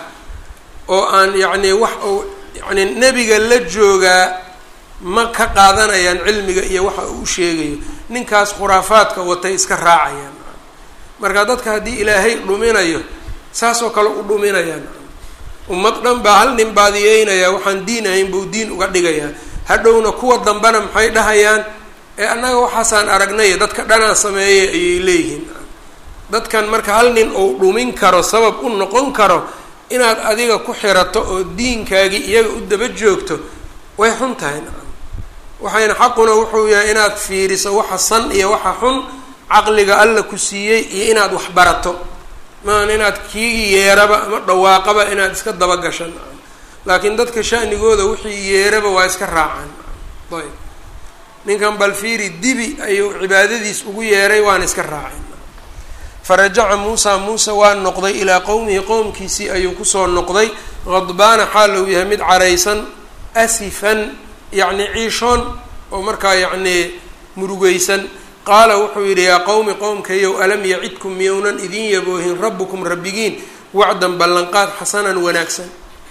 oo aan yacni wax uu yacni nebiga la joogaa ma ka qaadanayaan cilmiga iyo waxa uu u sheegayo ninkaas khuraafaadka watay iska raacayaan marka dadka haddii ilaahay dhuminayo saasoo kale u dhuminayaan ummad dhan baa hal nin baadiyeynaya waxaan diin ahayn buu diin uga dhigayaa hadhowna kuwa dambena maxay dhahayaan ee annaga waxaasaan aragnay dadka dhanaa sameeyay ayay leeyihiin dadkan marka hal nin uu dhumin karo sabab u noqon karo inaad adiga ku xirato oo diinkaagii iyaga u daba joogto way xun tahay waxayna xaquna wuxuu yahay inaad fiiriso waxa san iyo waxa xun caqliga alla ku siiyey iyo inaad wax barato maan inaad kiigi yeeraba ama dhawaaqaba inaad iska dabagashan laakiin dadka shanigooda wixii yeeraba waa iska raacaan ayb ninkan balfiiri dibi ayuu cibaadadiis ugu yeeray waana iska raaceen farajaca muusa muuse waa noqday ilaa qowmihi qowmkiisii ayuu kusoo noqday qadbaana xaal uu yahay mid caraysan asifan yacni ciishoon oo markaa yacnii murugeysan qaala wuxuu yidhi yaa qowmi qowmkayow alam yacidkum miyownan idin yaboohin rabbukum rabbigiin wacdan ballanqaad xasanan wanaagsan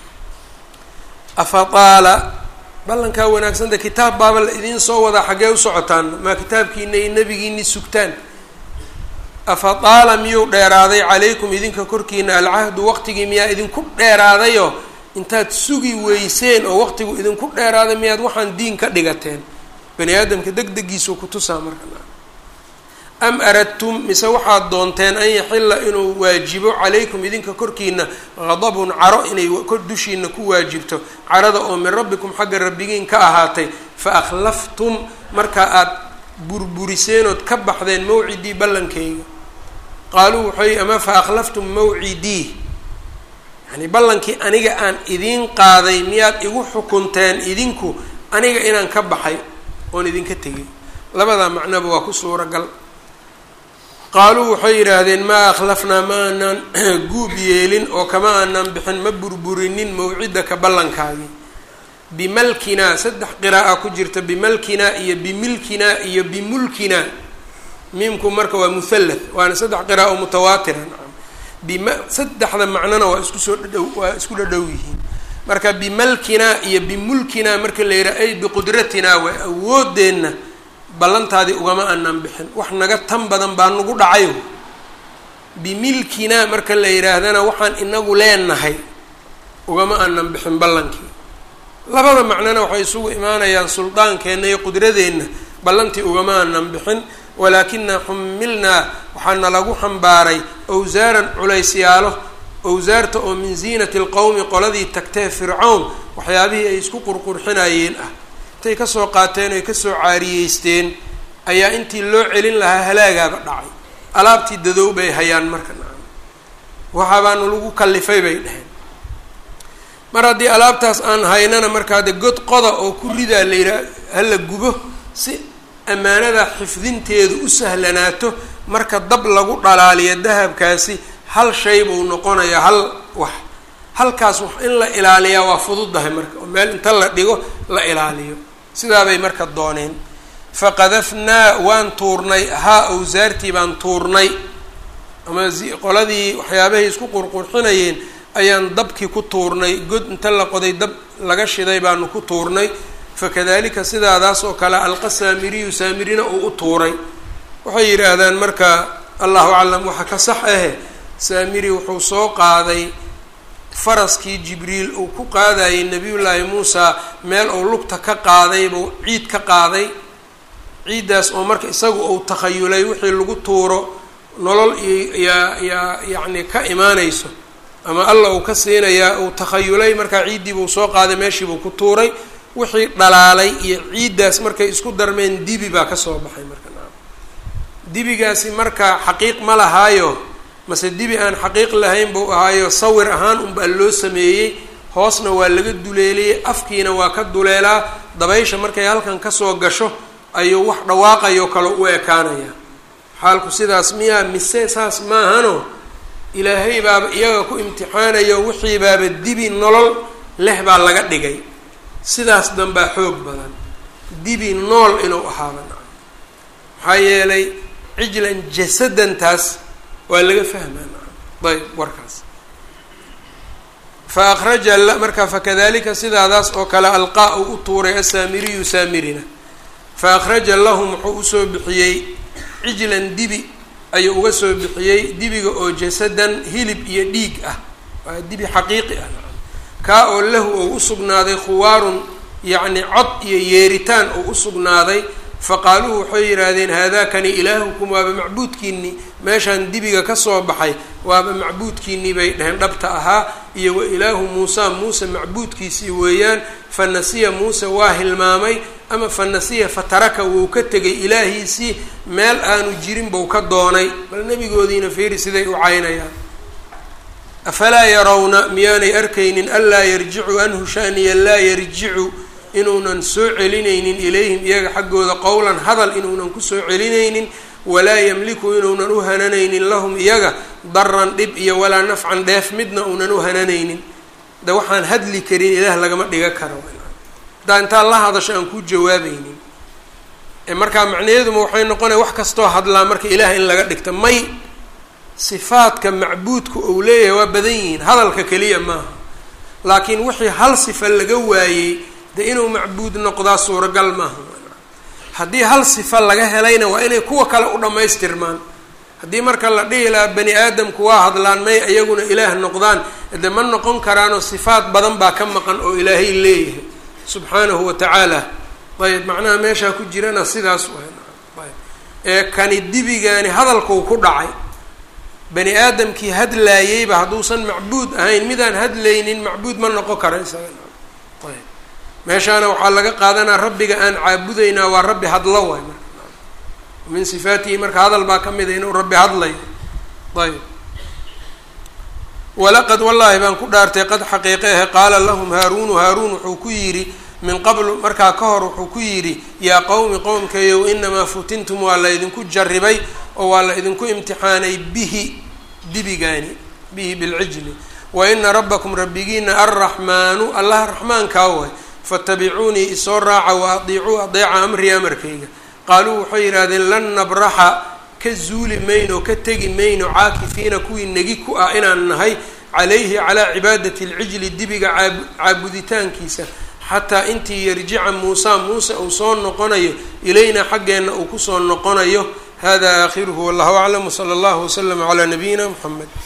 afataala ballankaa wanaagsanta kitaab baaba la idiin soo wadaa xaggee u socotaan maa kitaabkiina iyo nebigiini sugtaan afataala miyuu dheeraaday calaykum idinka korkiina alcahdu waqtigii miyaa idinku dheeraadayo intaad sugi weyseen oo waqtigu idinku dheeraaday miyaad waxaan diin ka dhigateen bani aadamka deg degiisuu kutusaa marka am aradtum mise waxaad doonteen an yaxilla inuu waajibo calaykum idinka korkiina qadabun caro inay kor dushiina ku waajibto carada oo min rabbikum xagga rabbigiin ka ahaatay fa akhlaftum marka aad burburiseen ood ka baxdeen mawcidii ballankayga qaaluu waxay ama fa akhlaftum mawcidii yani ballankii aniga aan idiin qaaday miyaad igu xukunteen idinku aniga inaan ka baxay oon idinka tegay labadaa macnoba waa ku suuragal qaaluu waxay yidhaahdeen maa akhlafnaa ma aanaan guub yeelin oo kama aanaan bixin ma burburinin mawcidaka ballankaagii bimalkinaa saddex qiraa'a ku jirta bimalkinaa iyo bimilkinaa iyo bimulkinaa miimku marka waa muhallath waana saddex qiraa'o mutawaatiran bima saddexda macnona waa isku soo dhadhow waa isku dhadhow yihiin marka bimalkinaa iyo bimulkinaa marka la yidhaha ay biqudratinaa waa awoodeenna ballantaadii ugama aanan bixin wax naga tan badan baa nagu dhacayo bimilkinaa marka la yidhaahdana waxaan inagu leenahay ugama aanan bixin ballankii labada macnona waxay isugu imaanayaan suldaankeenna iyo qudradeenna ballantii ugama aanan bixin walaakinaa xumilnaa waxaana lagu xambaaray awsaaran culaysyaalo owsaarta oo min ziinati alqowmi qoladii tagtee fircown waxyaabihii ay isku qurqurxinayeen ah intay kasoo qaateen oy kasoo caariyeysteen ayaa intii loo celin lahaa halaagaaba dhacay alaabtii dadow bay hayaan marka nacam waxaabaanu lagu kallifay bay dheheen mar haddii alaabtaas aan haynana markaa de god qoda oo ku ridaa la yidhaha hala gubo si ammaanada xifdinteedu u sahlanaato marka dab lagu dhalaaliyo dahabkaasi hal shay buu noqonayaa hal wax halkaas wax in la ilaaliyaa waa fududahay marka oo meel inta la dhigo la ilaaliyo sidaabay marka dooneen faqadafnaa waan tuurnay haa awsaartii baan tuurnay ama qoladii waxyaabahay isku qurqurxinayeen ayaan dabkii ku tuurnay god inta la qoday dab laga shiday baanu ku tuurnay fakadalika sidaadaas oo kale alqa saamiriyu saamirina uu u tuuray waxay yidhaahdaan marka allahu aclam waxa ka sax ahe saamiri wuxuu soo qaaday faraskii jibriil uu ku qaadayay nabiyullaahi muusa meel uu lugta ka qaaday buu ciid ka qaaday ciiddaas oo marka isagu uu takhayulay wixii lagu tuuro nolol iyaa yaa yacni ka imaanayso ama alla uu ka siinayaa uu takhayulay markaa ciiddii buu soo qaaday meeshii buu ku tuuray wixii dhalaalay iyo ciiddaas markay isku darmeen dibi baa kasoo baxay marka dibigaasi marka xaqiiq ma lahaayo mase dibi aan xaqiiq lahayn buu ahaayo sawir ahaan unbaa loo sameeyey hoosna waa laga duleeliyey afkiina waa ka duleelaa dabaysha markay halkan kasoo gasho ayuu wax dhawaaqayoo kale u ekaanaya xaalku sidaas miyaa mise saas maahano ilaahay baaba iyaga ku imtixaanayo wixii baaba dibi nolol leh baa laga dhigay sidaas danbaa xoog badan dibi nool inuu ahaaba maxaa yeelay cijlan jasadantaas waa laga fahmaa ayb warkaas fa akhraja marka fakadalika sidaadaas oo kale alqaa uu u tuuray asaamiriyu saamirina fa akhraja lahum wuxuu usoo bixiyey cijlan dibi ayuu uga soo bixiyey dibiga oo jasadan hilib iyo dhiig ah waa dibi xaqiiqi ah kaa oo lahu ou usugnaaday khuwaarun yacni cod iyo yeeritaan ou usugnaaday faqaaluu waxay yidhaahdeen haadaakani ilaahukum waaba macbuudkiinii meeshaan dibiga kasoo baxay waaba macbuudkiinii bay dheheen dhabta ahaa iyo wa ilaahu muusa muuse macbuudkiisii weeyaan fa nasiya muuse waa hilmaamay ama fa nasiya fataraka wuu ka tegay ilaahiisii meel aanu jirin buu ka doonay bal nebigoodiina fiiri siday u caynayaan afalaa yarawna miyaanay arkaynin anlaa yarjicu anhu shaniya laa yarjicu inuunan soo celinaynin ilayhim iyaga xaggooda qowlan hadal inuunan kusoo celinaynin walaa yamliku inuunan u hananaynin lahum iyaga daran dhib iyo walaa nafcan dheef midna uunan u hananaynin de waxaan hadli karin ilaah lagama dhiga karo haddaa intaa la hadasho aan ku jawaabaynin markaa macnaheeduma waxay noqonaya wax kastoo hadlaa marka ilaah in laga dhigta may sifaadka macbuudka ou leeyahay waa badan yihiin hadalka keliya maaha laakiin wixii hal sifa laga waayey de inuu macbuud noqdaa suuragal maaha haddii hal sifa laga helayna waa inay kuwa kale u dhammaystirmaan haddii marka la dhihi lahaa bani aadamku waa hadlaan may iyaguna ilaah noqdaan de ma noqon karaanoo sifaad badan baa ka maqan oo ilaahay leeyahay subxaanahu wa tacaala ayb macnaha meeshaa ku jirana sidaas ayb ee kani dibigaani hadalkuu ku dhacay bani aadamkii hadlaayeyba hadduusan macbuud ahayn midaan hadlaynin macbuud ma noqon kara isaga ayb meeshaana waxaa laga qaadanaa rabbiga aan caabudaynaa waa rabbi hadlo waay marka min sifaatihi marka hadal baa ka mid a inuu rabbi hadlayo ayb walaqad wallaahi baan ku dhaartay qad xaqiiqehe qaala lahum haaruunu haaruun wuxuu ku yidhi min qablu markaa ka hor wuxuu ku yidhi yaa qowmi qowmkayow inamaa futintum waa la idinku jarribay oo waa la idinku imtixaanay bihi dibigaani bihi bilcijli wa ina rabbakum rabbigiina arraxmaanu allaha raxmaankaa way faatabicuunii isoo raaca wa adiicuu adeeca amrii amarkayga qaaluu waxay yidhaahdeen lan nabraxa ka zuuli mayno ka tegi mayno caakifiina kuwii negi ku ah inaan nahay calayhi calaa cibaadati alcijli dibiga caabuditaankiisa xataa intii yarjica muusa muuse uu soo noqonayo ilaynaa xaggeenna uu kusoo noqonayo hada aakhiruhu wallahu aclam wsala allahu waslama calaa nabiyina muxamed